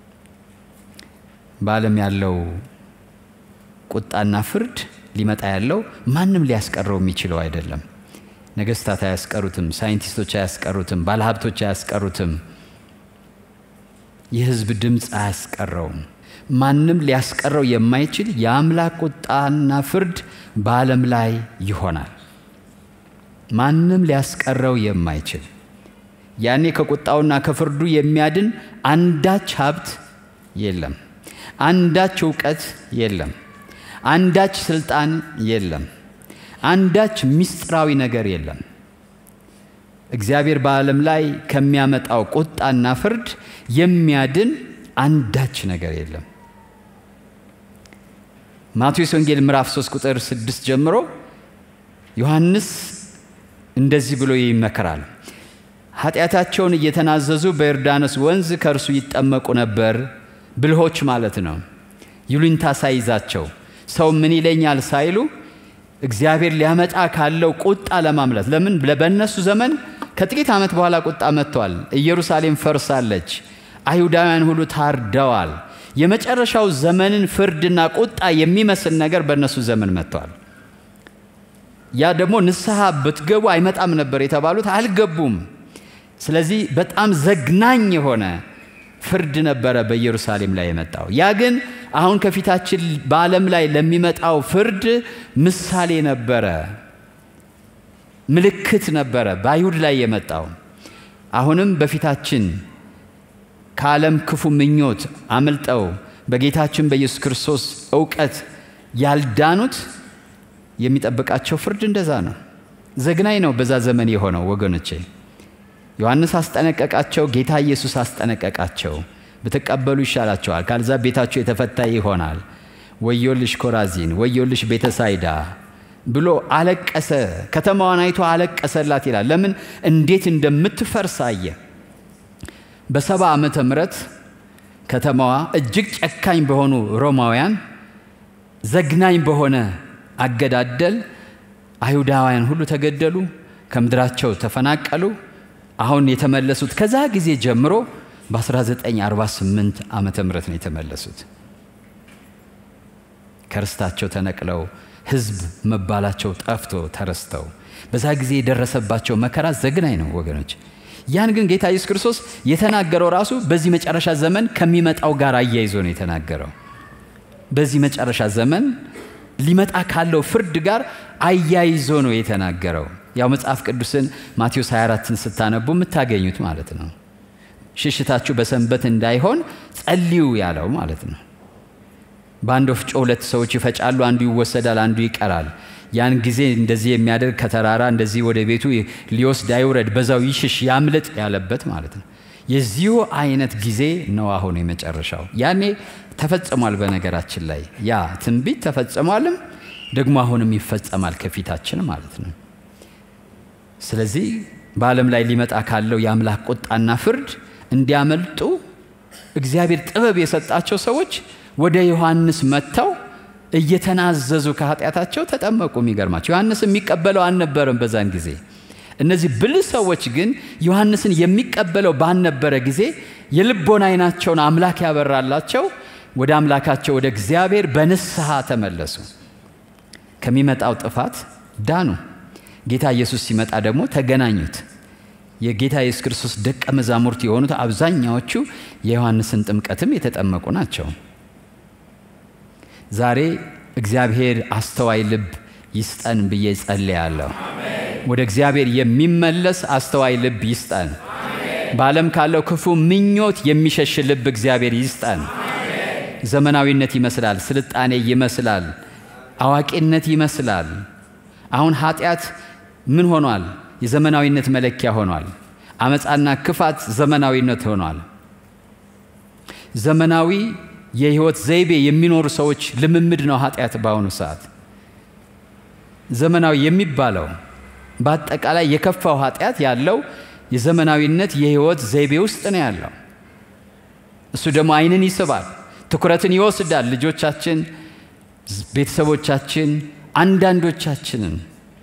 በዓለም ያለው ቁጣና ፍርድ ሊመጣ ያለው ማንም ሊያስቀረው የሚችለው አይደለም። ነገስታት አያስቀሩትም፣ ሳይንቲስቶች አያስቀሩትም፣ ባለሀብቶች አያስቀሩትም፣ የህዝብ ድምፅ አያስቀረውም። ማንም ሊያስቀረው የማይችል የአምላክ ቁጣና ፍርድ በዓለም ላይ ይሆናል። ማንም ሊያስቀረው የማይችል ያኔ ከቁጣውና ከፍርዱ የሚያድን አንዳች ሀብት የለም፣ አንዳች እውቀት የለም፣ አንዳች ስልጣን የለም፣ አንዳች ምስጢራዊ ነገር የለም። እግዚአብሔር በዓለም ላይ ከሚያመጣው ቁጣና ፍርድ የሚያድን አንዳች ነገር የለም። ማቴዎስ ወንጌል ምዕራፍ 3 ቁጥር 6 ጀምሮ ዮሐንስ እንደዚህ ብሎ ይመከራል። ኃጢአታቸውን እየተናዘዙ በዮርዳኖስ ወንዝ ከእርሱ ይጠመቁ ነበር። ብልሆች ማለት ነው። ይሉኝታ ሳይዛቸው ሰው ምን ይለኛል ሳይሉ እግዚአብሔር ሊያመጣ ካለው ቁጣ ለማምለጥ ለምን በእነሱ ዘመን ከጥቂት ዓመት በኋላ ቁጣ መጥቷል። ኢየሩሳሌም ፈርሳለች። አይሁዳውያን ሁሉ ታርደዋል። የመጨረሻው ዘመንን ፍርድና ቁጣ የሚመስል ነገር በእነሱ ዘመን መጥቷል። ያ ደግሞ ንስሐ ብትገቡ አይመጣም ነበር የተባሉት አልገቡም። ስለዚህ በጣም ዘግናኝ የሆነ ፍርድ ነበረ በኢየሩሳሌም ላይ የመጣው። ያ ግን አሁን ከፊታችን በዓለም ላይ ለሚመጣው ፍርድ ምሳሌ ነበረ፣ ምልክት ነበረ በአይሁድ ላይ የመጣው። አሁንም በፊታችን ከዓለም ክፉ ምኞት አምልጠው በጌታችን በኢየሱስ ክርስቶስ እውቀት ያልዳኑት የሚጠብቃቸው ፍርድ እንደዛ ነው። ዘግናኝ ነው በዛ ዘመን የሆነው ወገኖቼ። ዮሐንስ አስጠነቀቃቸው፣ ጌታ ኢየሱስ አስጠነቀቃቸው። ብትቀበሉ ይሻላቸዋል፣ ካልዛ ቤታቸው የተፈታ ይሆናል። ወዮልሽ ኮራዚን፣ ወዮልሽ ቤተሳይዳ ብሎ አለቀሰ። ከተማዋን አይቶ አለቀሰላት ይላል። ለምን? እንዴት እንደምትፈርስ አየ። በሰባ ዓመተ ምህረት ከተማዋ እጅግ ጨካኝ በሆኑ ሮማውያን ዘግናኝ በሆነ አገዳደል አይሁዳውያን ሁሉ ተገደሉ፣ ከምድራቸው ተፈናቀሉ። አሁን የተመለሱት ከዛ ጊዜ ጀምሮ በ1948 ዓመተ ምህረት ነው የተመለሱት። ከርስታቸው ተነቅለው ሕዝብ መባላቸው ጠፍቶ ተረስተው በዛ ጊዜ የደረሰባቸው መከራ ዘግናኝ ነው ወገኖች። ያን ግን ጌታ ኢየሱስ ክርስቶስ የተናገረው ራሱ በዚህ መጨረሻ ዘመን ከሚመጣው ጋር አያይዞ ነው የተናገረው። በዚህ መጨረሻ ዘመን ሊመጣ ካለው ፍርድ ጋር አያይዞ ነው የተናገረው። ያው መጽሐፍ ቅዱስን ማቴዎስ 24ን ስታነቡ የምታገኙት ማለት ነው። ሽሽታችሁ በሰንበት እንዳይሆን ጸልዩ ያለው ማለት ነው። በአንድ ወፍጮ ሁለት ሰዎች ይፈጫሉ፣ አንዱ ይወሰዳል፣ አንዱ ይቀራል። ያን ጊዜ እንደዚህ የሚያደርግ ከተራራ እንደዚህ ወደ ቤቱ ሊወስድ አይውረድ፣ በዛው ይሽሽ ያምልጥ ያለበት ማለት ነው። የዚሁ አይነት ጊዜ ነው አሁን የመጨረሻው። ያኔ ተፈጽሟል። በነገራችን ላይ ያ ትንቢት ተፈጽሟልም ደግሞ አሁንም ይፈጸማል ከፊታችን ማለት ነው። ስለዚህ በዓለም ላይ ሊመጣ ካለው የአምላክ ቁጣና ፍርድ እንዲያመልጡ እግዚአብሔር ጥበብ የሰጣቸው ሰዎች ወደ ዮሐንስ መጥተው እየተናዘዙ ከኃጢአታቸው ተጠመቁ። የሚገርማቸው ዮሐንስ የሚቀበለው አልነበረም በዛን ጊዜ። እነዚህ ብልህ ሰዎች ግን ዮሐንስን የሚቀበለው ባልነበረ ጊዜ የልቦና ዓይናቸውን አምላክ ያበራላቸው ወደ አምላካቸው ወደ እግዚአብሔር በንስሐ ተመለሱ። ከሚመጣው ጥፋት ዳኑ። ጌታ ኢየሱስ ሲመጣ ደግሞ ተገናኙት። የጌታ ኢየሱስ ክርስቶስ ደቀ መዛሙርት የሆኑት አብዛኛዎቹ የዮሐንስን ጥምቀትም የተጠመቁ ናቸው። ዛሬ እግዚአብሔር አስተዋይ ልብ ይስጠን ብዬ ጸልያለሁ። ወደ እግዚአብሔር የሚመለስ አስተዋይ ልብ ይስጠን። በዓለም ካለው ክፉ ምኞት የሚሸሽ ልብ እግዚአብሔር ይስጠን። ዘመናዊነት ይመስላል፣ ስልጣኔ ይመስላል፣ አዋቂነት ይመስላል። አሁን ኃጢአት ምን ሆኗል? የዘመናዊነት መለኪያ ሆኗል። አመፃና ክፋት ዘመናዊነት ሆኗል። ዘመናዊ የህይወት ዘይቤ የሚኖሩ ሰዎች ልምምድ ነው ኃጢአት። በአሁኑ ሰዓት ዘመናዊ የሚባለው በአጠቃላይ የከፋው ኃጢአት ያለው የዘመናዊነት የህይወት ዘይቤ ውስጥ ነው ያለው። እሱ ደግሞ ዓይንን ይስባል፣ ትኩረትን ይወስዳል። ልጆቻችን፣ ቤተሰቦቻችን፣ አንዳንዶቻችንን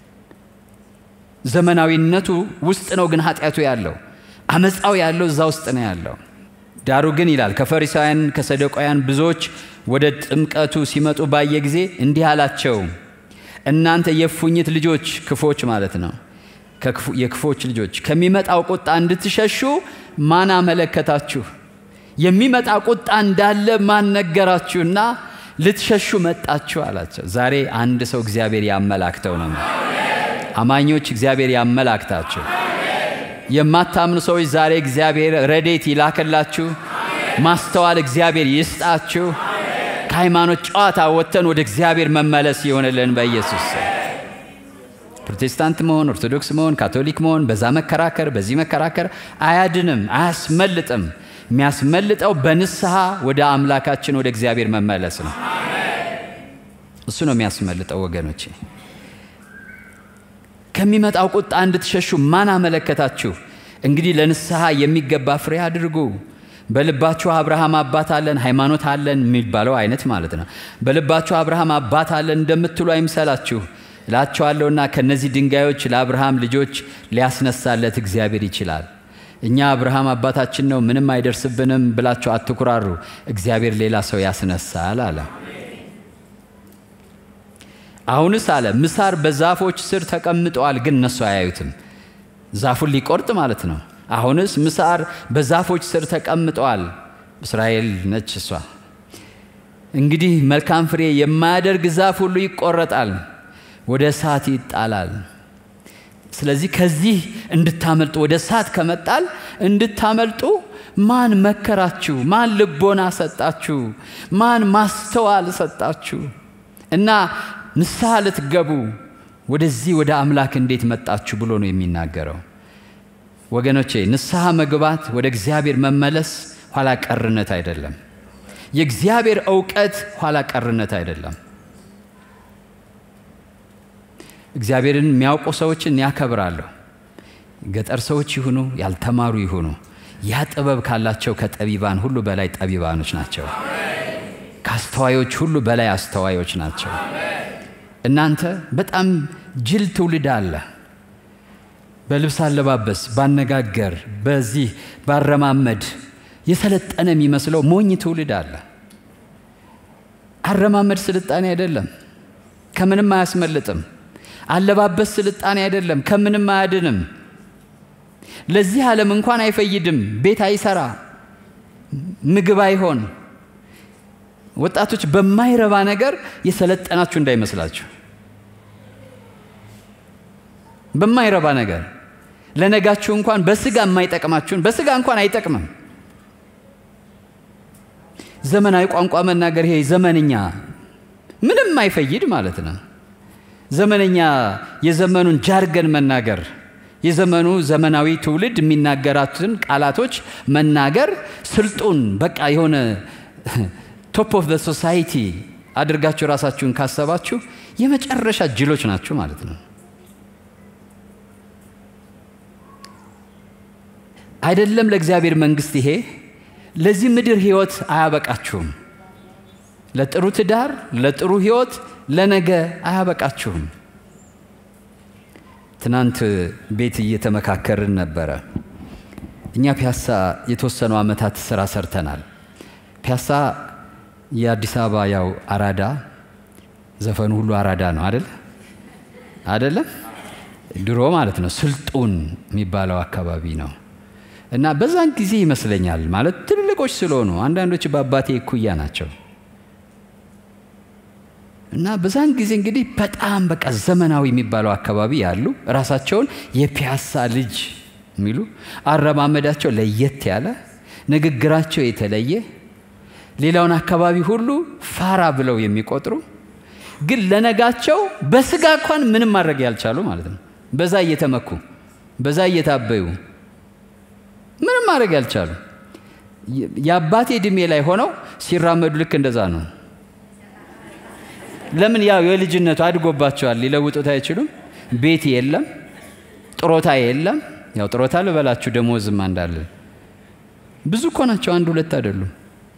ዘመናዊነቱ ውስጥ ነው ግን ኃጢአቱ ያለው አመፃው ያለው እዛ ውስጥ ነው ያለው። ዳሩ ግን ይላል ከፈሪሳውያን ከሰደቃውያን ብዙዎች ወደ ጥምቀቱ ሲመጡ ባየ ጊዜ እንዲህ አላቸው፣ እናንተ የእፉኝት ልጆች ክፎች ማለት ነው፣ የክፎች ልጆች ከሚመጣው ቁጣ እንድትሸሹ ማን አመለከታችሁ? የሚመጣ ቁጣ እንዳለ ማን ነገራችሁና ልትሸሹ መጣችሁ አላቸው። ዛሬ አንድ ሰው እግዚአብሔር ያመላክተው ነው። አማኞች እግዚአብሔር ያመላክታችሁ። የማታምኑ ሰዎች ዛሬ እግዚአብሔር ረዴት ይላክላችሁ። ማስተዋል እግዚአብሔር ይስጣችሁ። ከሃይማኖት ጨዋታ ወጥተን ወደ እግዚአብሔር መመለስ ይሆንልን በኢየሱስ ፕሮቴስታንት መሆን፣ ኦርቶዶክስ መሆን፣ ካቶሊክ መሆን፣ በዛ መከራከር በዚህ መከራከር አያድንም፣ አያስመልጥም። የሚያስመልጠው በንስሐ ወደ አምላካችን ወደ እግዚአብሔር መመለስ ነው። እሱ ነው የሚያስመልጠው ወገኖቼ። ከሚመጣው ቁጣ እንድትሸሹ ማን አመለከታችሁ? እንግዲህ ለንስሐ የሚገባ ፍሬ አድርጉ። በልባችሁ አብርሃም አባት አለን ሃይማኖት አለን የሚባለው አይነት ማለት ነው። በልባችሁ አብርሃም አባት አለን እንደምትሉ አይምሰላችሁ እላችኋለሁና ከእነዚህ ድንጋዮች ለአብርሃም ልጆች ሊያስነሳለት እግዚአብሔር ይችላል። እኛ አብርሃም አባታችን ነው ምንም አይደርስብንም ብላችሁ አትኩራሩ፣ እግዚአብሔር ሌላ ሰው ያስነሳል አለ። አሁንስ አለ ምሳር በዛፎች ስር ተቀምጠዋል፣ ግን እነሱ አያዩትም። ዛፉን ሊቆርጥ ማለት ነው። አሁንስ ምሳር በዛፎች ስር ተቀምጠዋል። እስራኤል ነች እሷ። እንግዲህ መልካም ፍሬ የማያደርግ ዛፍ ሁሉ ይቆረጣል፣ ወደ እሳት ይጣላል። ስለዚህ ከዚህ እንድታመልጡ ወደ እሳት ከመጣል እንድታመልጡ ማን መከራችሁ? ማን ልቦና ሰጣችሁ? ማን ማስተዋል ሰጣችሁ? እና ንስሐ ልትገቡ ወደዚህ ወደ አምላክ እንዴት መጣችሁ ብሎ ነው የሚናገረው። ወገኖቼ ንስሐ መግባት ወደ እግዚአብሔር መመለስ ኋላ ቀርነት አይደለም። የእግዚአብሔር እውቀት ኋላ ቀርነት አይደለም። እግዚአብሔርን የሚያውቁ ሰዎችን ያከብራለሁ። ገጠር ሰዎች ይሁኑ ያልተማሩ ይሁኑ ያ ጥበብ ካላቸው ከጠቢባን ሁሉ በላይ ጠቢባኖች ናቸው። ከአስተዋዮች ሁሉ በላይ አስተዋዮች ናቸው። እናንተ በጣም ጅል ትውልድ አለ። በልብስ አለባበስ፣ ባነጋገር፣ በዚህ ባረማመድ የሰለጠነ የሚመስለው ሞኝ ትውልድ አለ። አረማመድ ስልጣኔ አይደለም፣ ከምንም አያስመልጥም። አለባበስ ስልጣኔ አይደለም፣ ከምንም አያድንም። ለዚህ ዓለም እንኳን አይፈይድም። ቤት አይሰራ፣ ምግብ አይሆን። ወጣቶች በማይረባ ነገር የሰለጠናችሁ እንዳይመስላችሁ። በማይረባ ነገር ለነጋችሁ እንኳን በስጋ የማይጠቅማችሁን በስጋ እንኳን አይጠቅምም። ዘመናዊ ቋንቋ መናገር ይሄ ዘመንኛ ምንም አይፈይድ ማለት ነው። ዘመነኛ የዘመኑን ጃርገን መናገር የዘመኑ ዘመናዊ ትውልድ የሚናገራትን ቃላቶች መናገር ስልጡን በቃ የሆነ ቶፕ ኦፍ ሶሳይቲ አድርጋችሁ ራሳችሁን ካሰባችሁ የመጨረሻ ጅሎች ናችሁ ማለት ነው። አይደለም ለእግዚአብሔር መንግስት ይሄ ለዚህ ምድር ህይወት አያበቃችሁም። ለጥሩ ትዳር፣ ለጥሩ ህይወት፣ ለነገ አያበቃችሁም። ትናንት ቤት እየተመካከርን ነበረ። እኛ ፒያሳ የተወሰኑ ዓመታት ስራ ሰርተናል። ፒያሳ የአዲስ አበባ ያው አራዳ ዘፈኑ ሁሉ አራዳ ነው አደል? አደለም? ድሮ ማለት ነው ስልጡን የሚባለው አካባቢ ነው። እና በዛን ጊዜ ይመስለኛል ማለት ትልልቆች ስለሆኑ አንዳንዶች በአባቴ እኩያ ናቸው። እና በዛን ጊዜ እንግዲህ በጣም በቃ ዘመናዊ የሚባለው አካባቢ ያሉ ራሳቸውን የፒያሳ ልጅ የሚሉ አረማመዳቸው ለየት ያለ ንግግራቸው የተለየ ሌላውን አካባቢ ሁሉ ፋራ ብለው የሚቆጥሩ ግን ለነጋቸው በስጋ እንኳን ምንም ማድረግ ያልቻሉ ማለት ነው። በዛ እየተመኩ በዛ እየታበዩ ምንም ማድረግ ያልቻሉ የአባቴ ዕድሜ ላይ ሆነው ሲራመዱ ልክ እንደዛ ነው። ለምን ያው የልጅነቱ አድጎባቸዋል። ሊለውጡት አይችሉም። ቤት የለም፣ ጥሮታ የለም። ያው ጥሮታ ልበላችሁ ደሞዝም እንዳለ ብዙ እኮ ናቸው። አንድ ሁለት አይደሉም።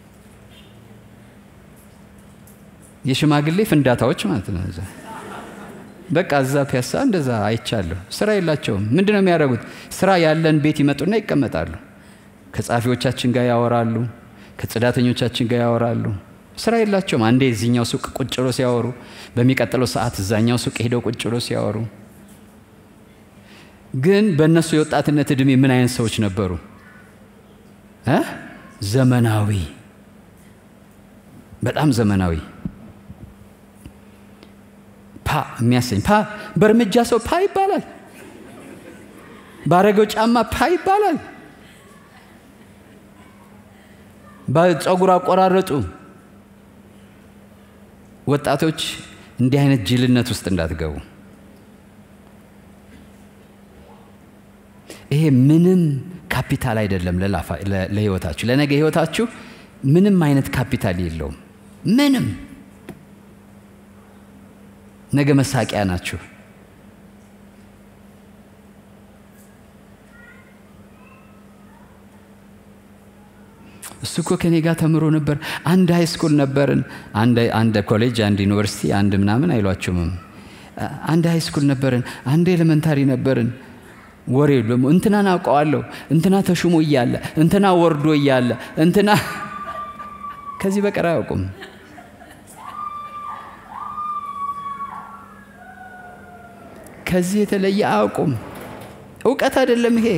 የሽማግሌ ፍንዳታዎች ማለት ነው። እዛ በቃ እዛ ፒያሳ እንደዛ አይቻለሁ። ስራ የላቸውም። ምንድን ነው የሚያደርጉት? ስራ ያለን ቤት ይመጡና ይቀመጣሉ። ከጸሐፊዎቻችን ጋር ያወራሉ፣ ከጽዳተኞቻችን ጋር ያወራሉ። ስራ የላቸውም። አንዴ እዚኛው ሱቅ ቁጭ ብሎ ሲያወሩ፣ በሚቀጥለው ሰዓት እዛኛው ሱቅ ሄደው ቁጭ ብሎ ሲያወሩ። ግን በእነሱ የወጣትነት ዕድሜ ምን አይነት ሰዎች ነበሩ? እ ዘመናዊ በጣም ዘመናዊ ፓ የሚያሰኝ ፓ በእርምጃ ሰው ፓ ይባላል። ባረገው ጫማ ፓ ይባላል። በፀጉር አቆራረጡ ወጣቶች እንዲህ አይነት ጅልነት ውስጥ እንዳትገቡ። ይሄ ምንም ካፒታል አይደለም ለህይወታችሁ፣ ለነገ ህይወታችሁ ምንም አይነት ካፒታል የለውም። ምንም ነገ መሳቂያ ናችሁ። እሱ እኮ ከኔ ጋር ተምሮ ነበር። አንድ ሃይ ስኩል ነበርን፣ አንድ ኮሌጅ፣ አንድ ዩኒቨርሲቲ፣ አንድ ምናምን አይሏችሁም። አንድ ሃይ ስኩል ነበርን፣ አንድ ኤሌመንታሪ ነበርን። ወሬ ደግሞ እንትናን አውቀዋለሁ፣ እንትና ተሹሞ እያለ እንትና ወርዶ እያለ እንትና ከዚህ በቀር አያውቁም። ከዚህ የተለየ አያውቁም። እውቀት አይደለም ይሄ።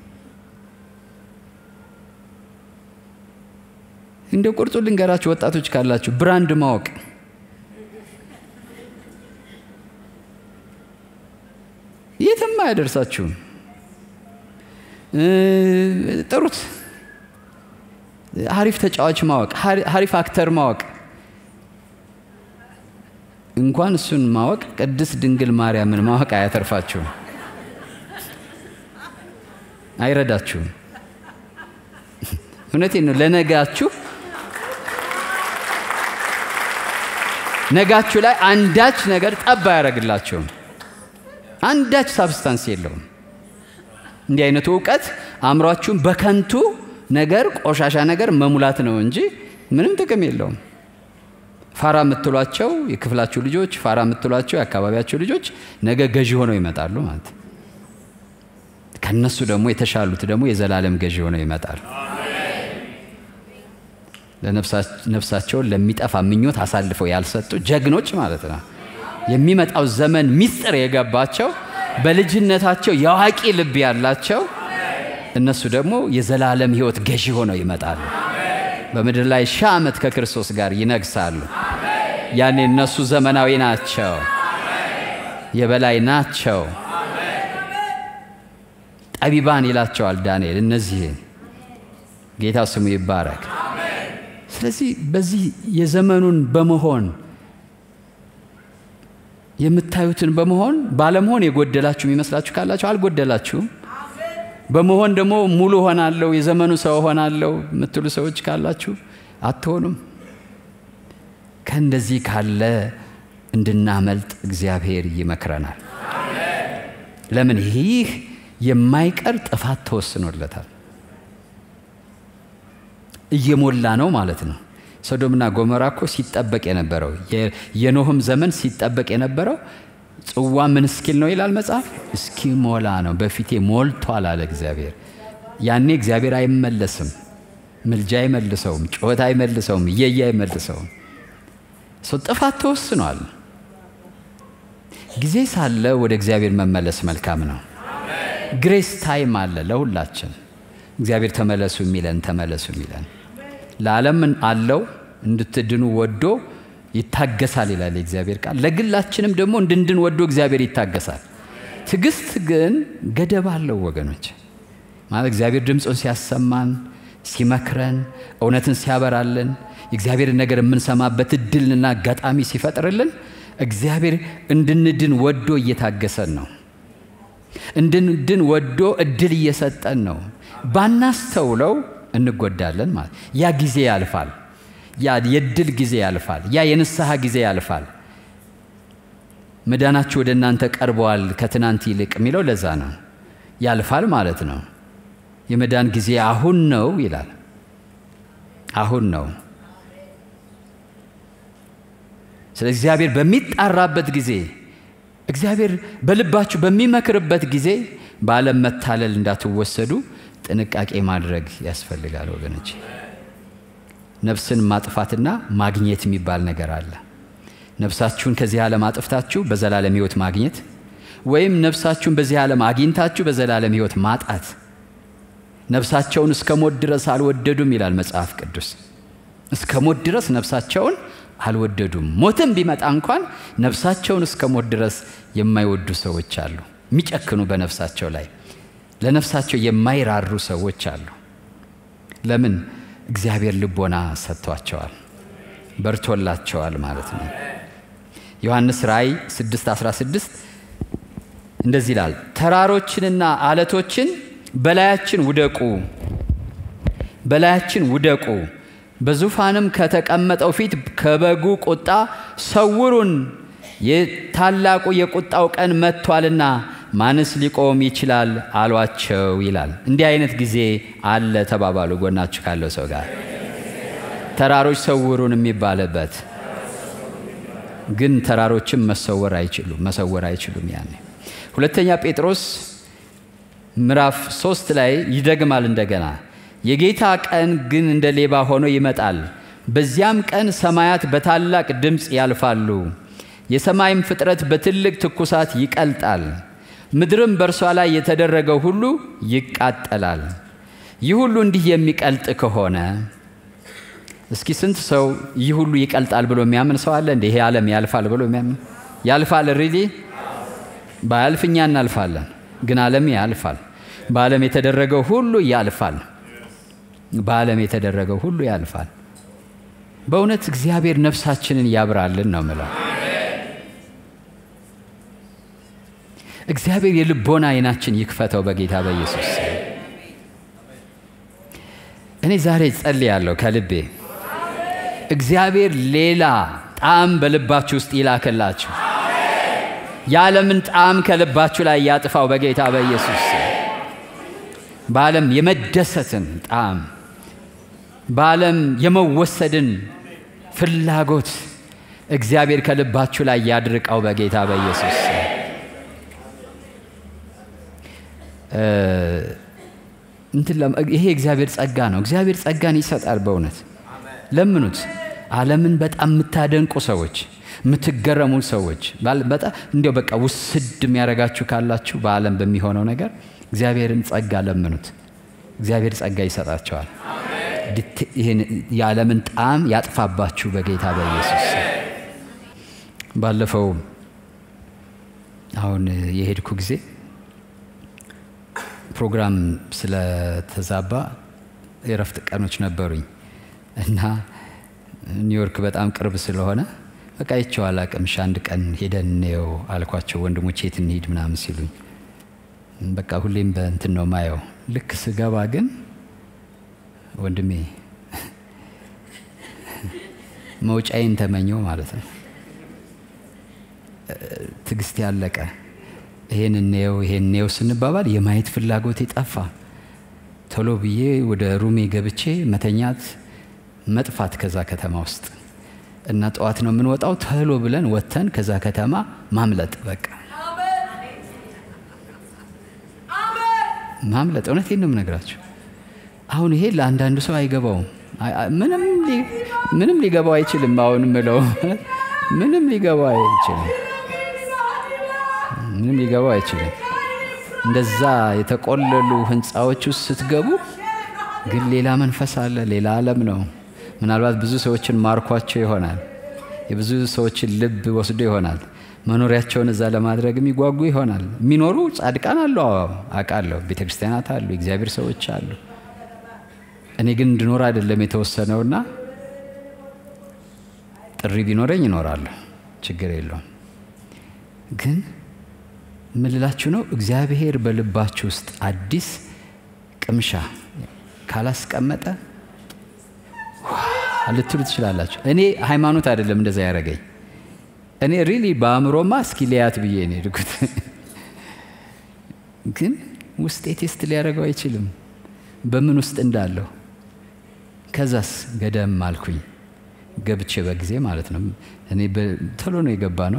እንደ ቁርጡ ልንገራችሁ ወጣቶች ካላችሁ ብራንድ ማወቅ የትም አያደርሳችሁም። ጥሩት። ሀሪፍ ተጫዋች ማወቅ፣ ሀሪፍ አክተር ማወቅ እንኳን እሱን ማወቅ ቅድስት ድንግል ማርያምን ማወቅ አያተርፋችሁም፣ አይረዳችሁም። እውነቴን ነው። ለነጋችሁ ነጋችሁ ላይ አንዳች ነገር ጠብ አያደርግላችሁም። አንዳች ሳብስታንስ የለውም። እንዲህ አይነቱ እውቀት አእምሯችሁን በከንቱ ነገር፣ ቆሻሻ ነገር መሙላት ነው እንጂ ምንም ጥቅም የለውም። ፋራ የምትሏቸው የክፍላችሁ ልጆች፣ ፋራ የምትሏቸው የአካባቢያችሁ ልጆች ነገ ገዢ ሆነው ይመጣሉ ማለት ከነሱ ደግሞ የተሻሉት ደግሞ የዘላለም ገዢ ሆነው ይመጣሉ። ነፍሳቸውን ለሚጠፋ ምኞት አሳልፈው ያልሰጡ ጀግኖች ማለት ነው። የሚመጣው ዘመን ሚስጥር የገባቸው በልጅነታቸው የአዋቂ ልብ ያላቸው እነሱ ደግሞ የዘላለም ሕይወት ገዢ ሆነው ይመጣሉ። በምድር ላይ ሺህ ዓመት ከክርስቶስ ጋር ይነግሳሉ። ያኔ እነሱ ዘመናዊ ናቸው፣ የበላይ ናቸው። ጠቢባን ይላቸዋል ዳንኤል እነዚህን። ጌታ ስሙ ይባረክ። ስለዚህ በዚህ የዘመኑን በመሆን የምታዩትን በመሆን ባለመሆን የጎደላችሁ የሚመስላችሁ ካላችሁ አልጎደላችሁም። በመሆን ደግሞ ሙሉ ሆናለሁ የዘመኑ ሰው ሆናለሁ የምትሉ ሰዎች ካላችሁ አትሆኑም። ከእንደዚህ ካለ እንድናመልጥ እግዚአብሔር ይመክረናል። ለምን? ይህ የማይቀር ጥፋት ተወስኖለታል። እየሞላ ነው ማለት ነው። ሶዶምና ጎሞራ እኮ ሲጠበቅ የነበረው የኖህም ዘመን ሲጠበቅ የነበረው ጽዋ ምን እስኪል ነው ይላል መጽሐፍ? እስኪሞላ ነው። በፊቴ ሞልቷል አለ እግዚአብሔር። ያኔ እግዚአብሔር አይመለስም። ምልጃ አይመልሰውም፣ ጩኸት አይመልሰውም፣ እየየ አይመልሰውም። ሰው ጥፋት ተወስኗል። ጊዜ ሳለ ወደ እግዚአብሔር መመለስ መልካም ነው። ግሬስ ታይም አለ ለሁላችን። እግዚአብሔር ተመለሱ የሚለን ተመለሱ የሚለን ለዓለም አለው እንድትድኑ ወዶ ይታገሳል ይላል የእግዚአብሔር ቃል። ለግላችንም ደግሞ እንድንድን ወዶ እግዚአብሔር ይታገሳል። ትዕግስት ግን ገደብ አለው ወገኖች። ማለት እግዚአብሔር ድምፁን ሲያሰማን፣ ሲመክረን፣ እውነትን ሲያበራልን፣ የእግዚአብሔርን ነገር የምንሰማበት እድልና አጋጣሚ ሲፈጥርልን እግዚአብሔር እንድንድን ወዶ እየታገሰን ነው። እንድንድን ወዶ እድል እየሰጠን ነው። ባናስተውለው እንጎዳለን ማለት ያ ጊዜ ያልፋል። ያ የድል ጊዜ ያልፋል። ያ የንስሐ ጊዜ ያልፋል። መዳናችሁ ወደ እናንተ ቀርበዋል ከትናንት ይልቅ የሚለው ለዛ ነው። ያልፋል ማለት ነው። የመዳን ጊዜ አሁን ነው ይላል። አሁን ነው። ስለ እግዚአብሔር በሚጣራበት ጊዜ እግዚአብሔር በልባችሁ በሚመክርበት ጊዜ በዓለም መታለል እንዳትወሰዱ ጥንቃቄ ማድረግ ያስፈልጋል ወገኖች። ነፍስን ማጥፋትና ማግኘት የሚባል ነገር አለ። ነፍሳችሁን ከዚህ ዓለም አጥፍታችሁ በዘላለም ሕይወት ማግኘት ወይም ነፍሳችሁን በዚህ ዓለም አግኝታችሁ በዘላለም ሕይወት ማጣት። ነፍሳቸውን እስከ ሞት ድረስ አልወደዱም ይላል መጽሐፍ ቅዱስ። እስከ ሞት ድረስ ነፍሳቸውን አልወደዱም። ሞትም ቢመጣ እንኳን ነፍሳቸውን እስከ ሞት ድረስ የማይወዱ ሰዎች አሉ። የሚጨክኑ በነፍሳቸው ላይ ለነፍሳቸው የማይራሩ ሰዎች አሉ። ለምን? እግዚአብሔር ልቦና ሰጥቷቸዋል፣ በርቶላቸዋል ማለት ነው። ዮሐንስ ራእይ 6:16 እንደዚህ ይላል፣ ተራሮችንና አለቶችን በላያችን ውደቁ፣ በላያችን ውደቁ፣ በዙፋንም ከተቀመጠው ፊት ከበጉ ቁጣ ሰውሩን፣ የታላቁ የቁጣው ቀን መጥቷልና ማንስ ሊቆም ይችላል አሏቸው ይላል። እንዲህ አይነት ጊዜ አለ ተባባሉ ጎናችሁ ካለው ሰው ጋር። ተራሮች ሰውሩን የሚባልበት ግን ተራሮችም መሰወር አይችሉም መሰወር አይችሉም። ያኔ ሁለተኛ ጴጥሮስ ምዕራፍ ሶስት ላይ ይደግማል እንደገና የጌታ ቀን ግን እንደ ሌባ ሆኖ ይመጣል። በዚያም ቀን ሰማያት በታላቅ ድምፅ ያልፋሉ፣ የሰማይም ፍጥረት በትልቅ ትኩሳት ይቀልጣል፣ ምድርም በእርሷ ላይ የተደረገው ሁሉ ይቃጠላል። ይህ ሁሉ እንዲህ የሚቀልጥ ከሆነ እስኪ ስንት ሰው ይህ ሁሉ ይቀልጣል ብሎ የሚያምን ሰው አለ? እንደ ይሄ ዓለም ያልፋል ብሎ የሚያምን ያልፋል? ሪሊ ባያልፍ እኛ እናልፋለን፣ ግን ዓለም ያልፋል። በዓለም የተደረገው ሁሉ ያልፋል። በዓለም የተደረገው ሁሉ ያልፋል። በእውነት እግዚአብሔር ነፍሳችንን ያብራልን ነው ምለው። እግዚአብሔር የልቦና አይናችን ይክፈተው በጌታ በኢየሱስ እኔ ዛሬ ጸልያለሁ ከልቤ እግዚአብሔር ሌላ ጣዕም በልባችሁ ውስጥ ይላክላችሁ። የዓለምን ጣዕም ከልባችሁ ላይ ያጥፋው በጌታ በኢየሱስ በዓለም የመደሰትን ጣዕም በዓለም የመወሰድን ፍላጎት እግዚአብሔር ከልባችሁ ላይ ያድርቀው በጌታ በኢየሱስ ይሄ እግዚአብሔር ጸጋ ነው። እግዚአብሔር ጸጋን ይሰጣል። በእውነት ለምኑት። ዓለምን በጣም የምታደንቁ ሰዎች፣ የምትገረሙ ሰዎች በጣም እንዲያው በቃ ውስድ የሚያደርጋችሁ ካላችሁ በዓለም በሚሆነው ነገር እግዚአብሔርን ጸጋ ለምኑት። እግዚአብሔር ጸጋ ይሰጣቸዋል። ይህን የዓለምን ጣዕም ያጥፋባችሁ በጌታ በኢየሱስ ባለፈው አሁን የሄድኩ ጊዜ ፕሮግራም ስለተዛባ የረፍት ቀኖች ነበሩኝ እና ኒውዮርክ በጣም ቅርብ ስለሆነ በቃ ይቸው አላቅምሽ አንድ ቀን ሄደን እንየው አልኳቸው። ወንድሞቼ የት እንሂድ ምናምን ሲሉኝ በቃ ሁሌም በእንትን ነው ማየው። ልክ ስገባ ግን ወንድሜ መውጫዬን ተመኘው ማለት ነው። ትዕግስት ያለቀ ይሄን እንየው ይሄን እንየው ስንባባል የማየት ፍላጎት ጠፋ። ቶሎ ብዬ ወደ ሩሜ ገብቼ መተኛት፣ መጥፋት ከዛ ከተማ ውስጥ እና ጠዋት ነው የምንወጣው። ቶሎ ብለን ወጥተን ከዛ ከተማ ማምለጥ በቃ ማምለጥ። እውነቴን ነው የምነግራችሁ። አሁን ይሄ ለአንዳንዱ ሰው አይገባውም። ምንም ሊገባው አይችልም። አሁን ምለው ምንም ሊገባው አይችልም። ምንም ሊገባው አይችልም። እንደዛ የተቆለሉ ህንፃዎች ውስጥ ስትገቡ ግን ሌላ መንፈስ አለ፣ ሌላ ዓለም ነው። ምናልባት ብዙ ሰዎችን ማርኳቸው ይሆናል። የብዙ ሰዎችን ልብ ወስዶ ይሆናል። መኖሪያቸውን እዛ ለማድረግ የሚጓጉ ይሆናል። የሚኖሩ ጻድቃን አሉ፣ አውቃለሁ። ቤተ ክርስቲያናት አሉ፣ የእግዚአብሔር ሰዎች አሉ። እኔ ግን እንድኖር አይደለም የተወሰነውና ጥሪ ቢኖረኝ ይኖራለሁ፣ ችግር የለውም። ግን ምን ልላችሁ ነው? እግዚአብሔር በልባችሁ ውስጥ አዲስ ቅምሻ ካላስቀመጠ ልትሉ ትችላላችሁ። እኔ ሃይማኖት አይደለም እንደዛ ያደረገኝ። እኔ ሪሊ በአእምሮማ እስኪ ሊያት ብዬ ነው የሄድኩት። ግን ውስጤ ቴስት ሊያደርገው አይችልም በምን ውስጥ እንዳለሁ። ከዛስ ገደም አልኩኝ። ገብቼ በጊዜ ማለት ነው። እኔ ቶሎ ነው የገባ ነው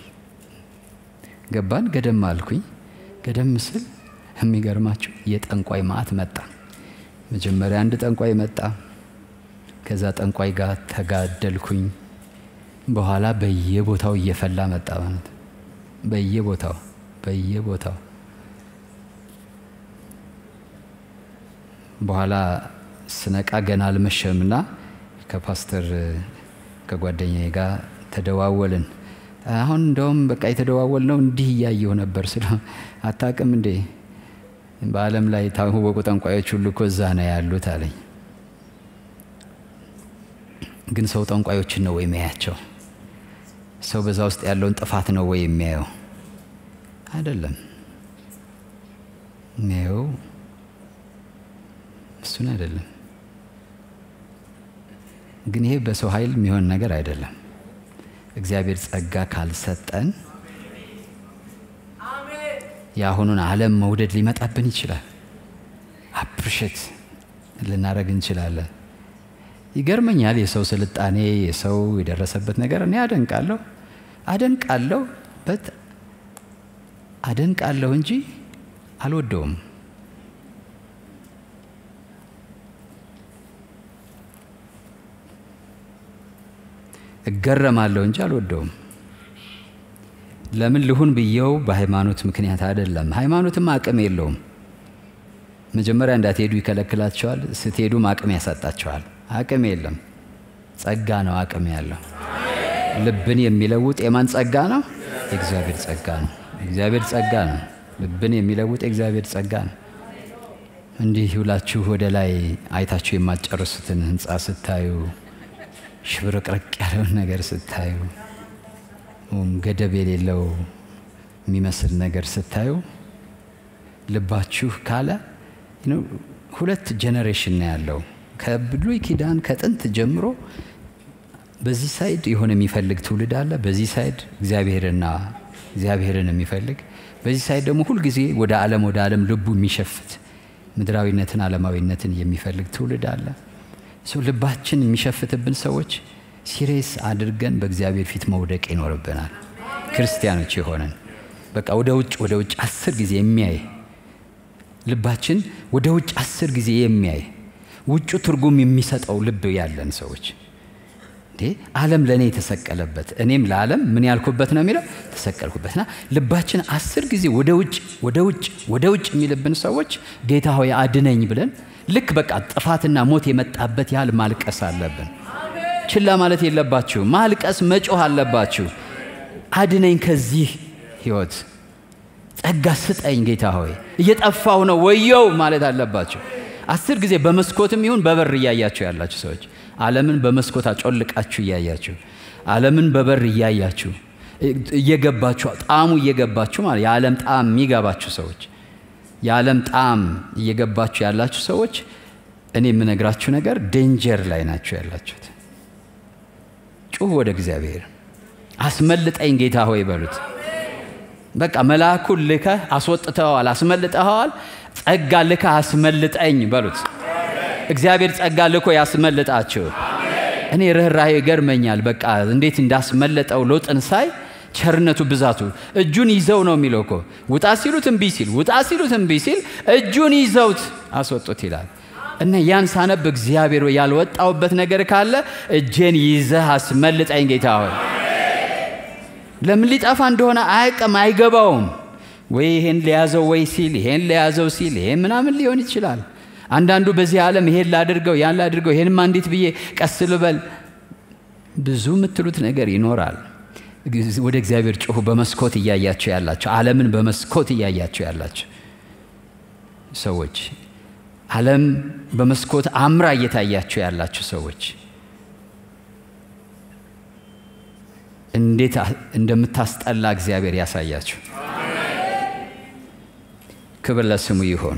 ገባን። ገደም አልኩኝ። ገደም ምስል የሚገርማችሁ የጠንቋይ ማዕት መጣ። መጀመሪያ አንድ ጠንቋይ መጣ። ከዛ ጠንቋይ ጋር ተጋደልኩኝ። በኋላ በየቦታው እየፈላ መጣ ማለት በየቦታው በየቦታው በኋላ ስነቃ ገና አልመሸምና ከፓስተር ከጓደኛዬ ጋር ተደዋወልን። አሁን እንደውም በቃ የተደዋወል ነው እንዲህ እያየሁ ነበር ስለ አታውቅም እንዴ በዓለም ላይ የታወቁ ጠንቋዮች ሁሉ እኮ እዛ ነው ያሉት አለኝ። ግን ሰው ጠንቋዮችን ነው ወይ የሚያያቸው? ሰው በዛ ውስጥ ያለውን ጥፋት ነው ወይ የሚያየው? አይደለም። የሚያየው እሱን አይደለም። ግን ይሄ በሰው ኃይል የሚሆን ነገር አይደለም። እግዚአብሔር ጸጋ ካልሰጠን የአሁኑን ዓለም መውደድ ሊመጣብን ይችላል። አፕሪሼት ልናደርግ እንችላለን። ይገርመኛል። የሰው ስልጣኔ፣ የሰው የደረሰበት ነገር እኔ አደንቃለሁ አደንቃለሁ በት አደንቃለሁ እንጂ አልወደውም። እገረማለሁ እንጂ አልወደውም። ለምን ልሁን ብየው በሃይማኖት ምክንያት አይደለም። ሃይማኖትም አቅም የለውም። መጀመሪያ እንዳትሄዱ ይከለክላቸዋል። ስትሄዱም አቅም ያሳጣቸዋል። አቅም የለም። ጸጋ ነው አቅም ያለው። ልብን የሚለውጥ የማን ጸጋ ነው? የእግዚአብሔር ጸጋ ነው። እግዚአብሔር ጸጋ ነው። ልብን የሚለውጥ የእግዚአብሔር ጸጋ ነው። እንዲህ ብላችሁ ወደ ላይ አይታችሁ የማትጨርሱትን ህንፃ ስታዩ፣ ሽብርቅርቅ ያለውን ነገር ስታዩ፣ ገደብ የሌለው የሚመስል ነገር ስታዩ ልባችሁ ካለ ሁለት ጄኔሬሽን ነው ያለው። ከብሉይ ኪዳን ከጥንት ጀምሮ በዚህ ሳይድ የሆነ የሚፈልግ ትውልድ አለ። በዚህ ሳይድ እግዚአብሔርና እግዚአብሔርን የሚፈልግ በዚህ ሳይድ ደግሞ ሁልጊዜ ወደ ዓለም ወደ ዓለም ልቡ የሚሸፍት ምድራዊነትን ዓለማዊነትን የሚፈልግ ትውልድ አለ። ሰው ልባችን የሚሸፍትብን ሰዎች ሲሬስ አድርገን በእግዚአብሔር ፊት መውደቅ ይኖርብናል። ክርስቲያኖች የሆነን በቃ ወደ ውጭ ወደ ውጭ አስር ጊዜ የሚያይ ልባችን ወደ ውጭ አስር ጊዜ የሚያይ ውጩ ትርጉም የሚሰጠው ልብ ያለን ሰዎች እንዴ ዓለም ለእኔ የተሰቀለበት እኔም ለዓለም ምን ያልኩበት ነው የሚለው ተሰቀልኩበትና ልባችን አስር ጊዜ ወደ ውጭ ወደ ውጭ ወደ ውጭ የሚልብን ሰዎች ጌታ ሆይ አድነኝ ብለን ልክ በቃ ጥፋትና ሞት የመጣበት ያህል ማልቀስ አለብን። ችላ ማለት የለባችሁ። ማልቀስ መጮህ አለባችሁ። አድነኝ ከዚህ ህይወት ጸጋ ስጠኝ ጌታ ሆይ እየጠፋሁ ነው ወየው ማለት አለባችሁ። አስር ጊዜ በመስኮትም ይሁን በበር እያያችሁ ያላችሁ ሰዎች ዓለምን በመስኮት አጮልቃችሁ እያያችሁ ዓለምን በበር እያያችሁ እየገባችሁ ጣዕሙ እየገባችሁ ማለት የዓለም ጣዕም የሚገባችሁ ሰዎች የዓለም ጣዕም እየገባችሁ ያላችሁ ሰዎች እኔ የምነግራችሁ ነገር ዴንጀር ላይ ናችሁ ያላችሁት። ጩህ ወደ እግዚአብሔር አስመልጠኝ ጌታ ሆይ በሉት። በቃ መልአኩን ልከህ አስወጥተኸዋል፣ አስመልጠኸዋል። ጸጋ ልከህ አስመልጠኝ በሉት። እግዚአብሔር ጸጋ ልኮ ያስመልጣችሁ። እኔ ርኅራኄ ይገርመኛል። በቃ እንዴት እንዳስመለጠው ሎጥን ሳይ ቸርነቱ ብዛቱ እጁን ይዘው ነው የሚለው እኮ ውጣ ሲሉት እምቢ ሲል ውጣ ሲሉት እምቢ ሲል እጁን ይዘውት አስወጡት ይላል። እና ያን ሳነብ እግዚአብሔር ሆይ ያልወጣውበት ነገር ካለ እጄን ይዘህ አስመልጠኝ ጌታ ሆይ። ለምን ሊጠፋ እንደሆነ አያውቅም፣ አይገባውም። ወይ ይሄን ሊያዘው ወይ ሲል ይሄን ሊያዘው ሲል ይሄን ምናምን ሊሆን ይችላል። አንዳንዱ በዚህ ዓለም ይሄን ላድርገው ያን ላድርገው ይሄንማ እንዴት ብዬ ቀስ ልበል ብዙ የምትሉት ነገር ይኖራል። ወደ እግዚአብሔር ጩሁ። በመስኮት እያያቸው ያላቸው ዓለምን በመስኮት እያያቸው ያላቸው ሰዎች ዓለም በመስኮት አምራ እየታያቸው ያላችሁ ሰዎች እንዴት እንደምታስጠላ እግዚአብሔር ያሳያችሁ። ክብር ለስሙ ይሆን።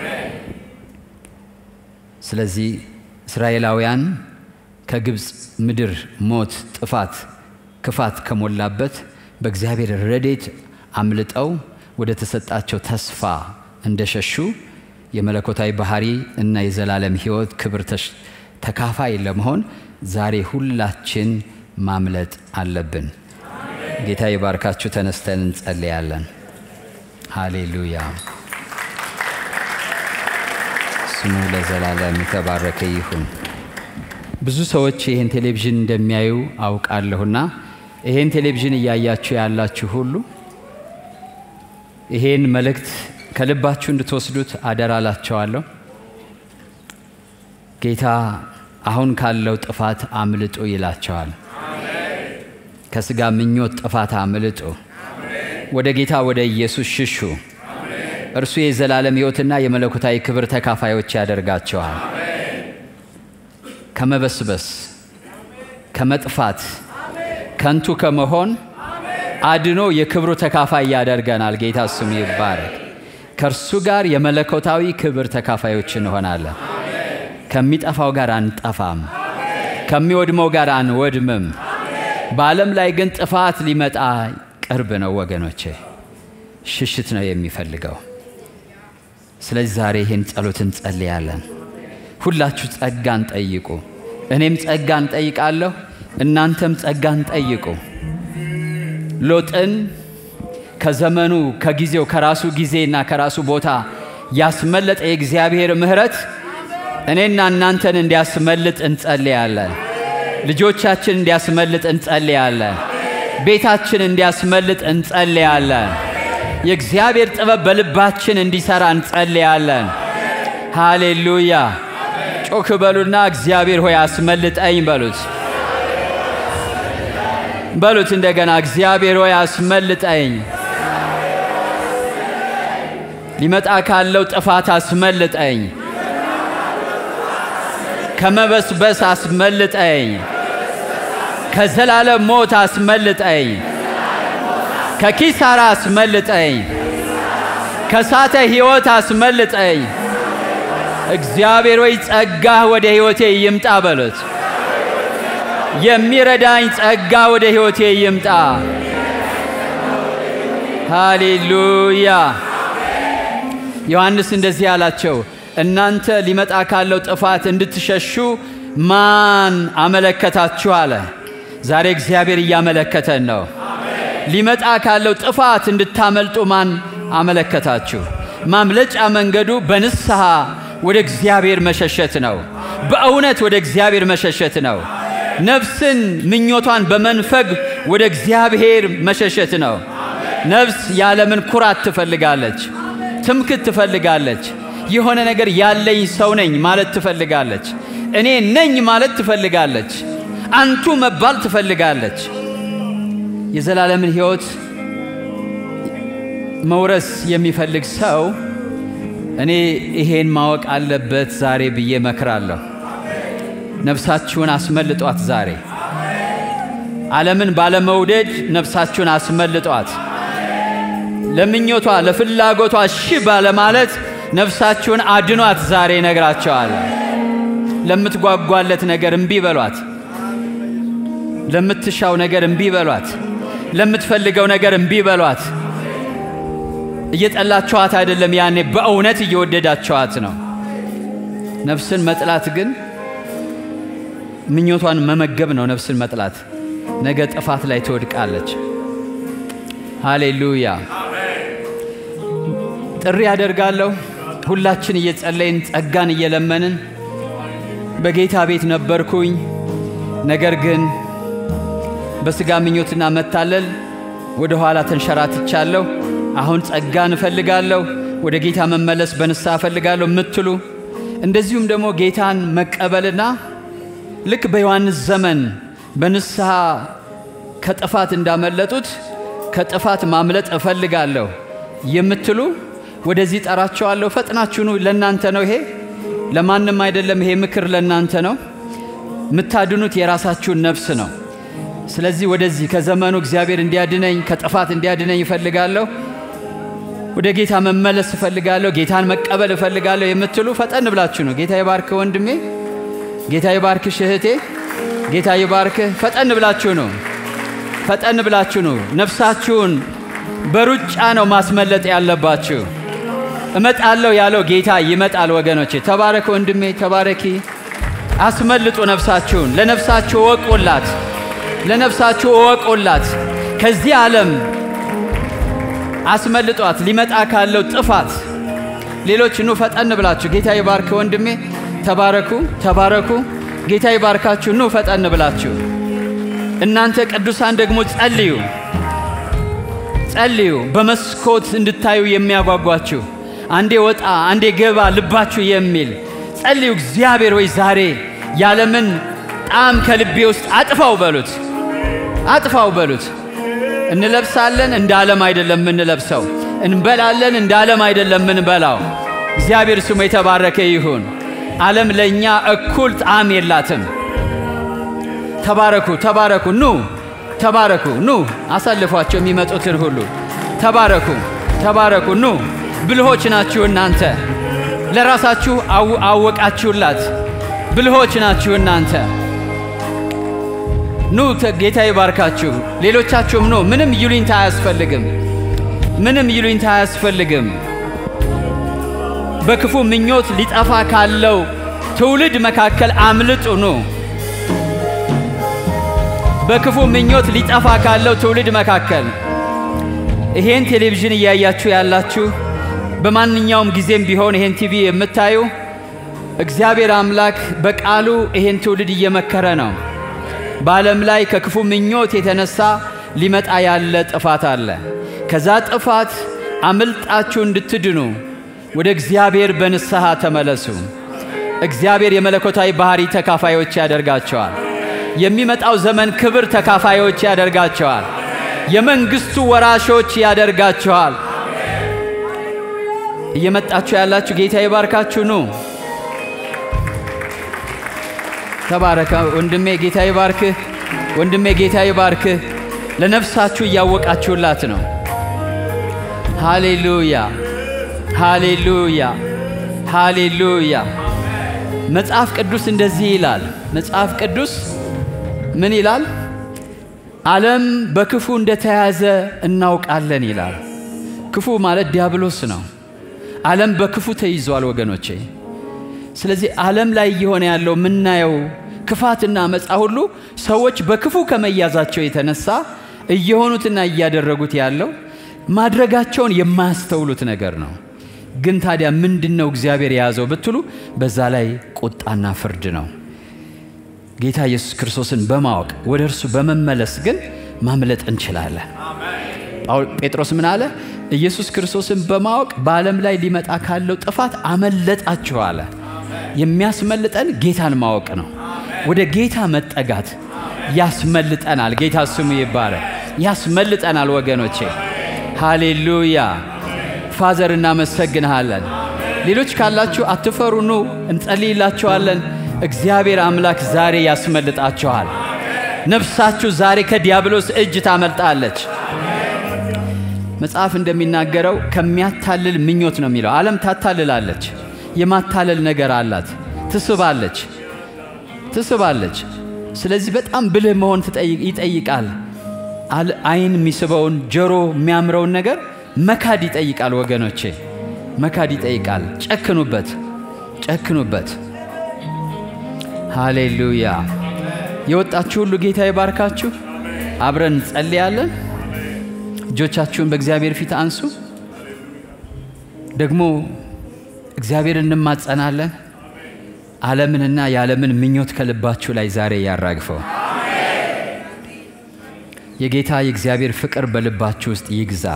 ስለዚህ እስራኤላውያን ከግብፅ ምድር ሞት፣ ጥፋት፣ ክፋት ከሞላበት በእግዚአብሔር ረዴት አምልጠው ወደ ተሰጣቸው ተስፋ እንደሸሹ የመለኮታዊ ባህሪ እና የዘላለም ሕይወት ክብር ተካፋይ ለመሆን ዛሬ ሁላችን ማምለጥ አለብን። ጌታ ይባርካችሁ። ተነስተን እንጸልያለን። ሃሌሉያ። ስሙ ለዘላለም የተባረከ ይሁን። ብዙ ሰዎች ይህን ቴሌቪዥን እንደሚያዩ አውቃለሁና ይህን ቴሌቪዥን እያያችሁ ያላችሁ ሁሉ ይሄን መልእክት ከልባችሁ እንድትወስዱት አደራላቸዋለሁ። ጌታ አሁን ካለው ጥፋት አምልጡ ይላቸዋል። ከስጋ ምኞት ጥፋት አምልጡ፣ ወደ ጌታ ወደ ኢየሱስ ሽሹ። እርሱ የዘላለም ሕይወትና የመለኮታዊ ክብር ተካፋዮች ያደርጋቸዋል። ከመበስበስ፣ ከመጥፋት፣ ከንቱ ከመሆን አድኖ የክብሩ ተካፋይ ያደርገናል። ጌታ ስሙ ይባረክ። ከእርሱ ጋር የመለኮታዊ ክብር ተካፋዮች እንሆናለን። ከሚጠፋው ጋር አንጠፋም፣ ከሚወድመው ጋር አንወድምም። በዓለም ላይ ግን ጥፋት ሊመጣ ቅርብ ነው ወገኖቼ፣ ሽሽት ነው የሚፈልገው። ስለዚህ ዛሬ ይህን ጸሎት እንጸልያለን። ሁላችሁ ጸጋን ጠይቁ። እኔም ጸጋን ጠይቃለሁ፣ እናንተም ጸጋን ጠይቁ። ሎጥን ከዘመኑ ከጊዜው ከራሱ ጊዜና ከራሱ ቦታ ያስመለጠ የእግዚአብሔር ምሕረት እኔና እናንተን እንዲያስመልጥ እንጸልያለን። ልጆቻችን እንዲያስመልጥ እንጸልያለን። ቤታችን እንዲያስመልጥ እንጸልያለን። የእግዚአብሔር ጥበብ በልባችን እንዲሰራ እንጸልያለን። ሃሌሉያ! ጮክ በሉና እግዚአብሔር ሆይ አስመልጠኝ በሉት። በሉት እንደገና እግዚአብሔር ሆይ አስመልጠኝ፣ ሊመጣ ካለው ጥፋት አስመልጠኝ፣ ከመበስበስ አስመልጠኝ፣ ከዘላለም ሞት አስመልጠኝ፣ ከኪሳራ አስመልጠኝ፣ ከሳተ ሕይወት አስመልጠኝ። እግዚአብሔር ሆይ ጸጋህ ወደ ሕይወቴ ይምጣ በሉት። የሚረዳኝ ጸጋ ወደ ሕይወቴ ይምጣ። ሃሌሉያ። ዮሐንስ እንደዚህ አላቸው፣ እናንተ ሊመጣ ካለው ጥፋት እንድትሸሹ ማን አመለከታችሁ አለ። ዛሬ እግዚአብሔር እያመለከተን ነው። ሊመጣ ካለው ጥፋት እንድታመልጡ ማን አመለከታችሁ? ማምለጫ መንገዱ በንስሐ ወደ እግዚአብሔር መሸሸት ነው። በእውነት ወደ እግዚአብሔር መሸሸት ነው። ነፍስን ምኞቷን በመንፈግ ወደ እግዚአብሔር መሸሸት ነው። ነፍስ የዓለምን ኩራት ትፈልጋለች፣ ትምክት ትፈልጋለች። የሆነ ነገር ያለኝ ሰው ነኝ ማለት ትፈልጋለች። እኔ ነኝ ማለት ትፈልጋለች። አንቱ መባል ትፈልጋለች። የዘላለምን ሕይወት መውረስ የሚፈልግ ሰው እኔ ይሄን ማወቅ አለበት ዛሬ ብዬ መክራለሁ። ነፍሳችሁን አስመልጧት። ዛሬ ዓለምን ባለመውደድ ነፍሳችሁን አስመልጧት። ለምኞቷ ለፍላጎቷ እሺ ባለማለት ነፍሳችሁን አድኗት። ዛሬ ነግራቸዋል። ለምትጓጓለት ነገር እምቢ በሏት። ለምትሻው ነገር እምቢ በሏት። ለምትፈልገው ነገር እምቢ በሏት። እየጠላችኋት አይደለም፣ ያኔ በእውነት እየወደዳችኋት ነው። ነፍስን መጥላት ግን ምኞቷን መመገብ ነው። ነፍስን መጥላት ነገ ጥፋት ላይ ትወድቃለች። ሃሌሉያ። ጥሪ ያደርጋለሁ። ሁላችን እየጸለይን ጸጋን እየለመንን በጌታ ቤት ነበርኩኝ፣ ነገር ግን በሥጋ ምኞትና መታለል ወደ ኋላ ተንሸራትቻለሁ። አሁን ጸጋን እፈልጋለሁ፣ ወደ ጌታ መመለስ በንስሐ እፈልጋለሁ የምትሉ እንደዚሁም ደግሞ ጌታን መቀበልና ልክ በዮሐንስ ዘመን በንስሐ ከጥፋት እንዳመለጡት ከጥፋት ማምለጥ እፈልጋለሁ የምትሉ ወደዚህ ጠራቸዋለሁ። ፈጥናችሁኑ። ለእናንተ ነው ይሄ፣ ለማንም አይደለም። ይሄ ምክር ለእናንተ ነው። የምታድኑት የራሳችሁን ነፍስ ነው። ስለዚህ ወደዚህ ከዘመኑ እግዚአብሔር እንዲያድነኝ ከጥፋት እንዲያድነኝ እፈልጋለሁ። ወደ ጌታ መመለስ እፈልጋለሁ። ጌታን መቀበል እፈልጋለሁ የምትሉ ፈጠን ብላችሁ ነው። ጌታ ይባርክ ወንድሜ፣ ጌታ ይባርክሽ እህቴ፣ ጌታ ይባርክህ። ፈጠን ብላችሁ ነው። ፈጠን ብላችሁ ነው። ነፍሳችሁን በሩጫ ነው ማስመለጥ ያለባችሁ። እመጣለሁ ያለው ጌታ ይመጣል። ወገኖቼ ተባረክ ወንድሜ፣ ተባረኪ። አስመልጡ ነፍሳችሁን። ለነፍሳችሁ እወቁላት፣ ለነፍሳችሁ እወቁላት። ከዚህ ዓለም አስመልጧት ሊመጣ ካለው ጥፋት። ሌሎች ኑ ፈጠን ብላችሁ። ጌታ ይባርክ ወንድሜ፣ ተባረኩ፣ ተባረኩ። ጌታ ይባርካችሁ። ኑ ፈጠን ብላችሁ። እናንተ ቅዱሳን ደግሞ ጸልዩ፣ ጸልዩ። በመስኮት እንድታዩ የሚያጓጓችሁ አንዴ ወጣ አንዴ ገባ ልባችሁ የሚል ጸልዩ። እግዚአብሔር ወይ ዛሬ ያለምን ጣዕም ከልቤ ውስጥ አጥፋው በሉት፣ አጥፋው በሉት። እንለብሳለን እንደ ዓለም አይደለም የምንለብሰው። እንበላለን እንደ ዓለም አይደለም የምንበላው። እግዚአብሔር ስሙ የተባረከ ይሁን። ዓለም ለእኛ እኩል ጣዕም የላትም። ተባረኩ፣ ተባረኩ፣ ኑ ተባረኩ፣ ኑ አሳልፏቸው የሚመጡትን ሁሉ ተባረኩ፣ ተባረኩ፣ ኑ ብልሆች ናችሁ እናንተ ለራሳችሁ አወቃችሁላት። ብልሆች ናችሁ እናንተ ኑ ጌታ ይባርካችሁ። ሌሎቻችሁም ኑ። ምንም ይሉኝታ አያስፈልግም። ምንም ይሉኝታ አያስፈልግም። በክፉ ምኞት ሊጠፋ ካለው ትውልድ መካከል አምልጡ። ኑ በክፉ ምኞት ሊጠፋ ካለው ትውልድ መካከል ይሄን ቴሌቪዥን እያያችሁ ያላችሁ በማንኛውም ጊዜም ቢሆን ይሄን ቲቪ የምታዩ እግዚአብሔር አምላክ በቃሉ ይሄን ትውልድ እየመከረ ነው። በዓለም ላይ ከክፉ ምኞት የተነሳ ሊመጣ ያለ ጥፋት አለ። ከዛ ጥፋት አምልጣችሁ እንድትድኑ ወደ እግዚአብሔር በንስሐ ተመለሱ። እግዚአብሔር የመለኮታዊ ባህሪ ተካፋዮች ያደርጋቸዋል። የሚመጣው ዘመን ክብር ተካፋዮች ያደርጋቸዋል። የመንግሥቱ ወራሾች ያደርጋቸዋል። እየመጣችሁ ያላችሁ ጌታ ይባርካችሁ። ኑ ተባረከ ወንድሜ፣ ጌታ ይባርክህ ወንድሜ፣ ጌታ ይባርክህ። ለነፍሳችሁ እያወቃችሁላት ነው። ሃሌሉያ፣ ሃሌሉያ፣ ሃሌሉያ። መጽሐፍ ቅዱስ እንደዚህ ይላል። መጽሐፍ ቅዱስ ምን ይላል? ዓለም በክፉ እንደተያዘ እናውቃለን ይላል። ክፉ ማለት ዲያብሎስ ነው። ዓለም በክፉ ተይዟል ወገኖቼ። ስለዚህ ዓለም ላይ እየሆነ ያለው የምናየው ክፋትና አመፃ ሁሉ ሰዎች በክፉ ከመያዛቸው የተነሳ እየሆኑትና እያደረጉት ያለው ማድረጋቸውን የማያስተውሉት ነገር ነው። ግን ታዲያ ምንድን ነው እግዚአብሔር የያዘው ብትሉ በዛ ላይ ቁጣና ፍርድ ነው። ጌታ ኢየሱስ ክርስቶስን በማወቅ ወደ እርሱ በመመለስ ግን ማምለጥ እንችላለን። ጴጥሮስ ምን አለ? ኢየሱስ ክርስቶስን በማወቅ በዓለም ላይ ሊመጣ ካለው ጥፋት አመለጣችሁ አለ። የሚያስመልጠን ጌታን ማወቅ ነው። ወደ ጌታ መጠጋት ያስመልጠናል። ጌታ ስሙ ይባረክ። ያስመልጠናል ወገኖቼ፣ ሃሌሉያ። ፋዘር እናመሰግንሃለን። ሌሎች ካላችሁ አትፈሩ፣ ኑ እንጸልይላችኋለን። እግዚአብሔር አምላክ ዛሬ ያስመልጣችኋል። ነፍሳችሁ ዛሬ ከዲያብሎስ እጅ ታመልጣለች። መጽሐፍ እንደሚናገረው ከሚያታልል ምኞት ነው የሚለው። ዓለም ታታልላለች። የማታለል ነገር አላት። ትስባለች ትስባለች። ስለዚህ በጣም ብልህ መሆን ይጠይቃል። አይን የሚስበውን ጆሮ የሚያምረውን ነገር መካድ ይጠይቃል ወገኖቼ፣ መካድ ይጠይቃል። ጨክኑበት፣ ጨክኑበት። ሃሌሉያ። የወጣችሁ ሁሉ ጌታ ይባርካችሁ። አብረን እንጸልያለን። እጆቻችሁን በእግዚአብሔር ፊት አንሱ። ደግሞ እግዚአብሔር እንማጸናለን። ዓለምንና የዓለምን ምኞት ከልባችሁ ላይ ዛሬ ያራግፈው። የጌታ የእግዚአብሔር ፍቅር በልባችሁ ውስጥ ይግዛ።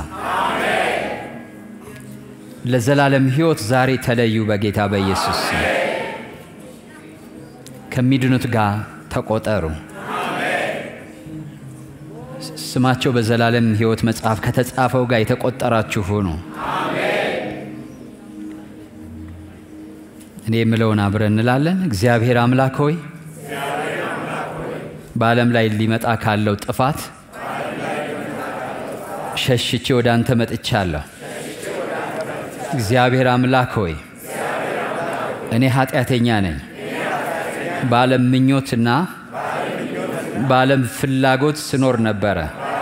ለዘላለም ሕይወት ዛሬ ተለዩ በጌታ በኢየሱስ ስም። ከሚድኑት ጋር ተቆጠሩ። ስማቸው በዘላለም ሕይወት መጽሐፍ ከተጻፈው ጋር የተቆጠራችሁ ሁኑ። እኔ የምለውን አብረን እንላለን። እግዚአብሔር አምላክ ሆይ በዓለም ላይ ሊመጣ ካለው ጥፋት ሸሽቼ ወደ አንተ መጥቻለሁ። እግዚአብሔር አምላክ ሆይ እኔ ኃጢአተኛ ነኝ። በዓለም ምኞትና በዓለም ፍላጎት ስኖር ነበረ።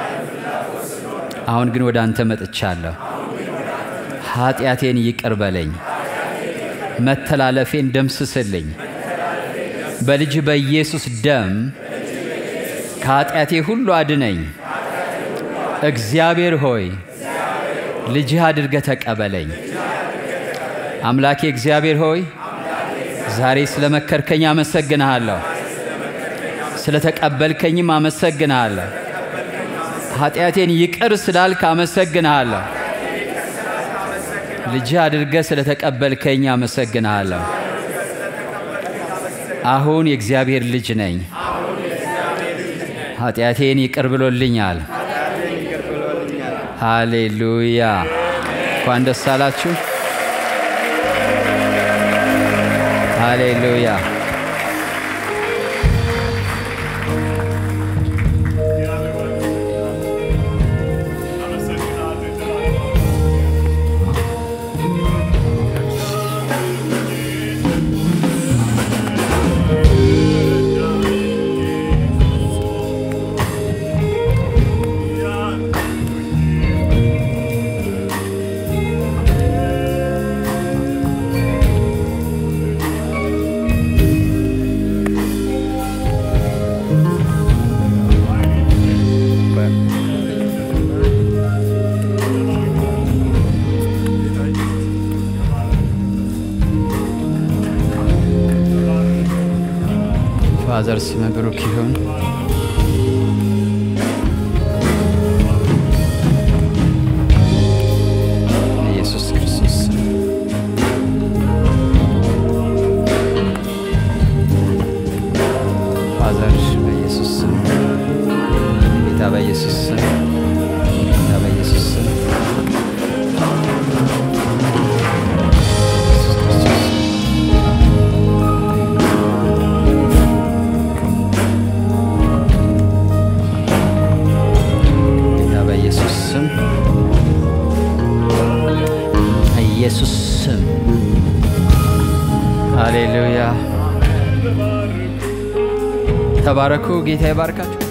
አሁን ግን ወደ አንተ መጥቻለሁ። ኃጢአቴን ይቅር በለኝ፣ መተላለፌን ደምስስልኝ። በልጅ በኢየሱስ ደም ከኃጢአቴ ሁሉ አድነኝ። እግዚአብሔር ሆይ ልጅህ አድርገህ ተቀበለኝ። አምላኬ እግዚአብሔር ሆይ ዛሬ ስለ መከርከኝ አመሰግንሃለሁ፣ ስለ ተቀበልከኝም አመሰግንሃለሁ። ኃጢአቴን ይቅር ስላልክ አመሰግንሃለሁ። ልጅህ አድርገህ ስለ ተቀበልከኝ አመሰግንሃለሁ። አሁን የእግዚአብሔር ልጅ ነኝ። ኃጢአቴን ይቅር ብሎልኛል። ሃሌሉያ! እንኳን ደስ አላችሁ። ሃሌሉያ! ፋዘር ስመ ብሩክ ይሁን። ኢየሱስ ክርስቶስ ስም ፋዘር በኢየሱስ ስም ጌታ በኢየሱስ ስም ጌታ በኢየሱስ ስም ኢየሱስ ክርስቶስ ጌታ በኢየሱስ ስም ኢየሱስ ስም ሃሌሉያ ተባረኩ። ጌታ ይባርካችሁ።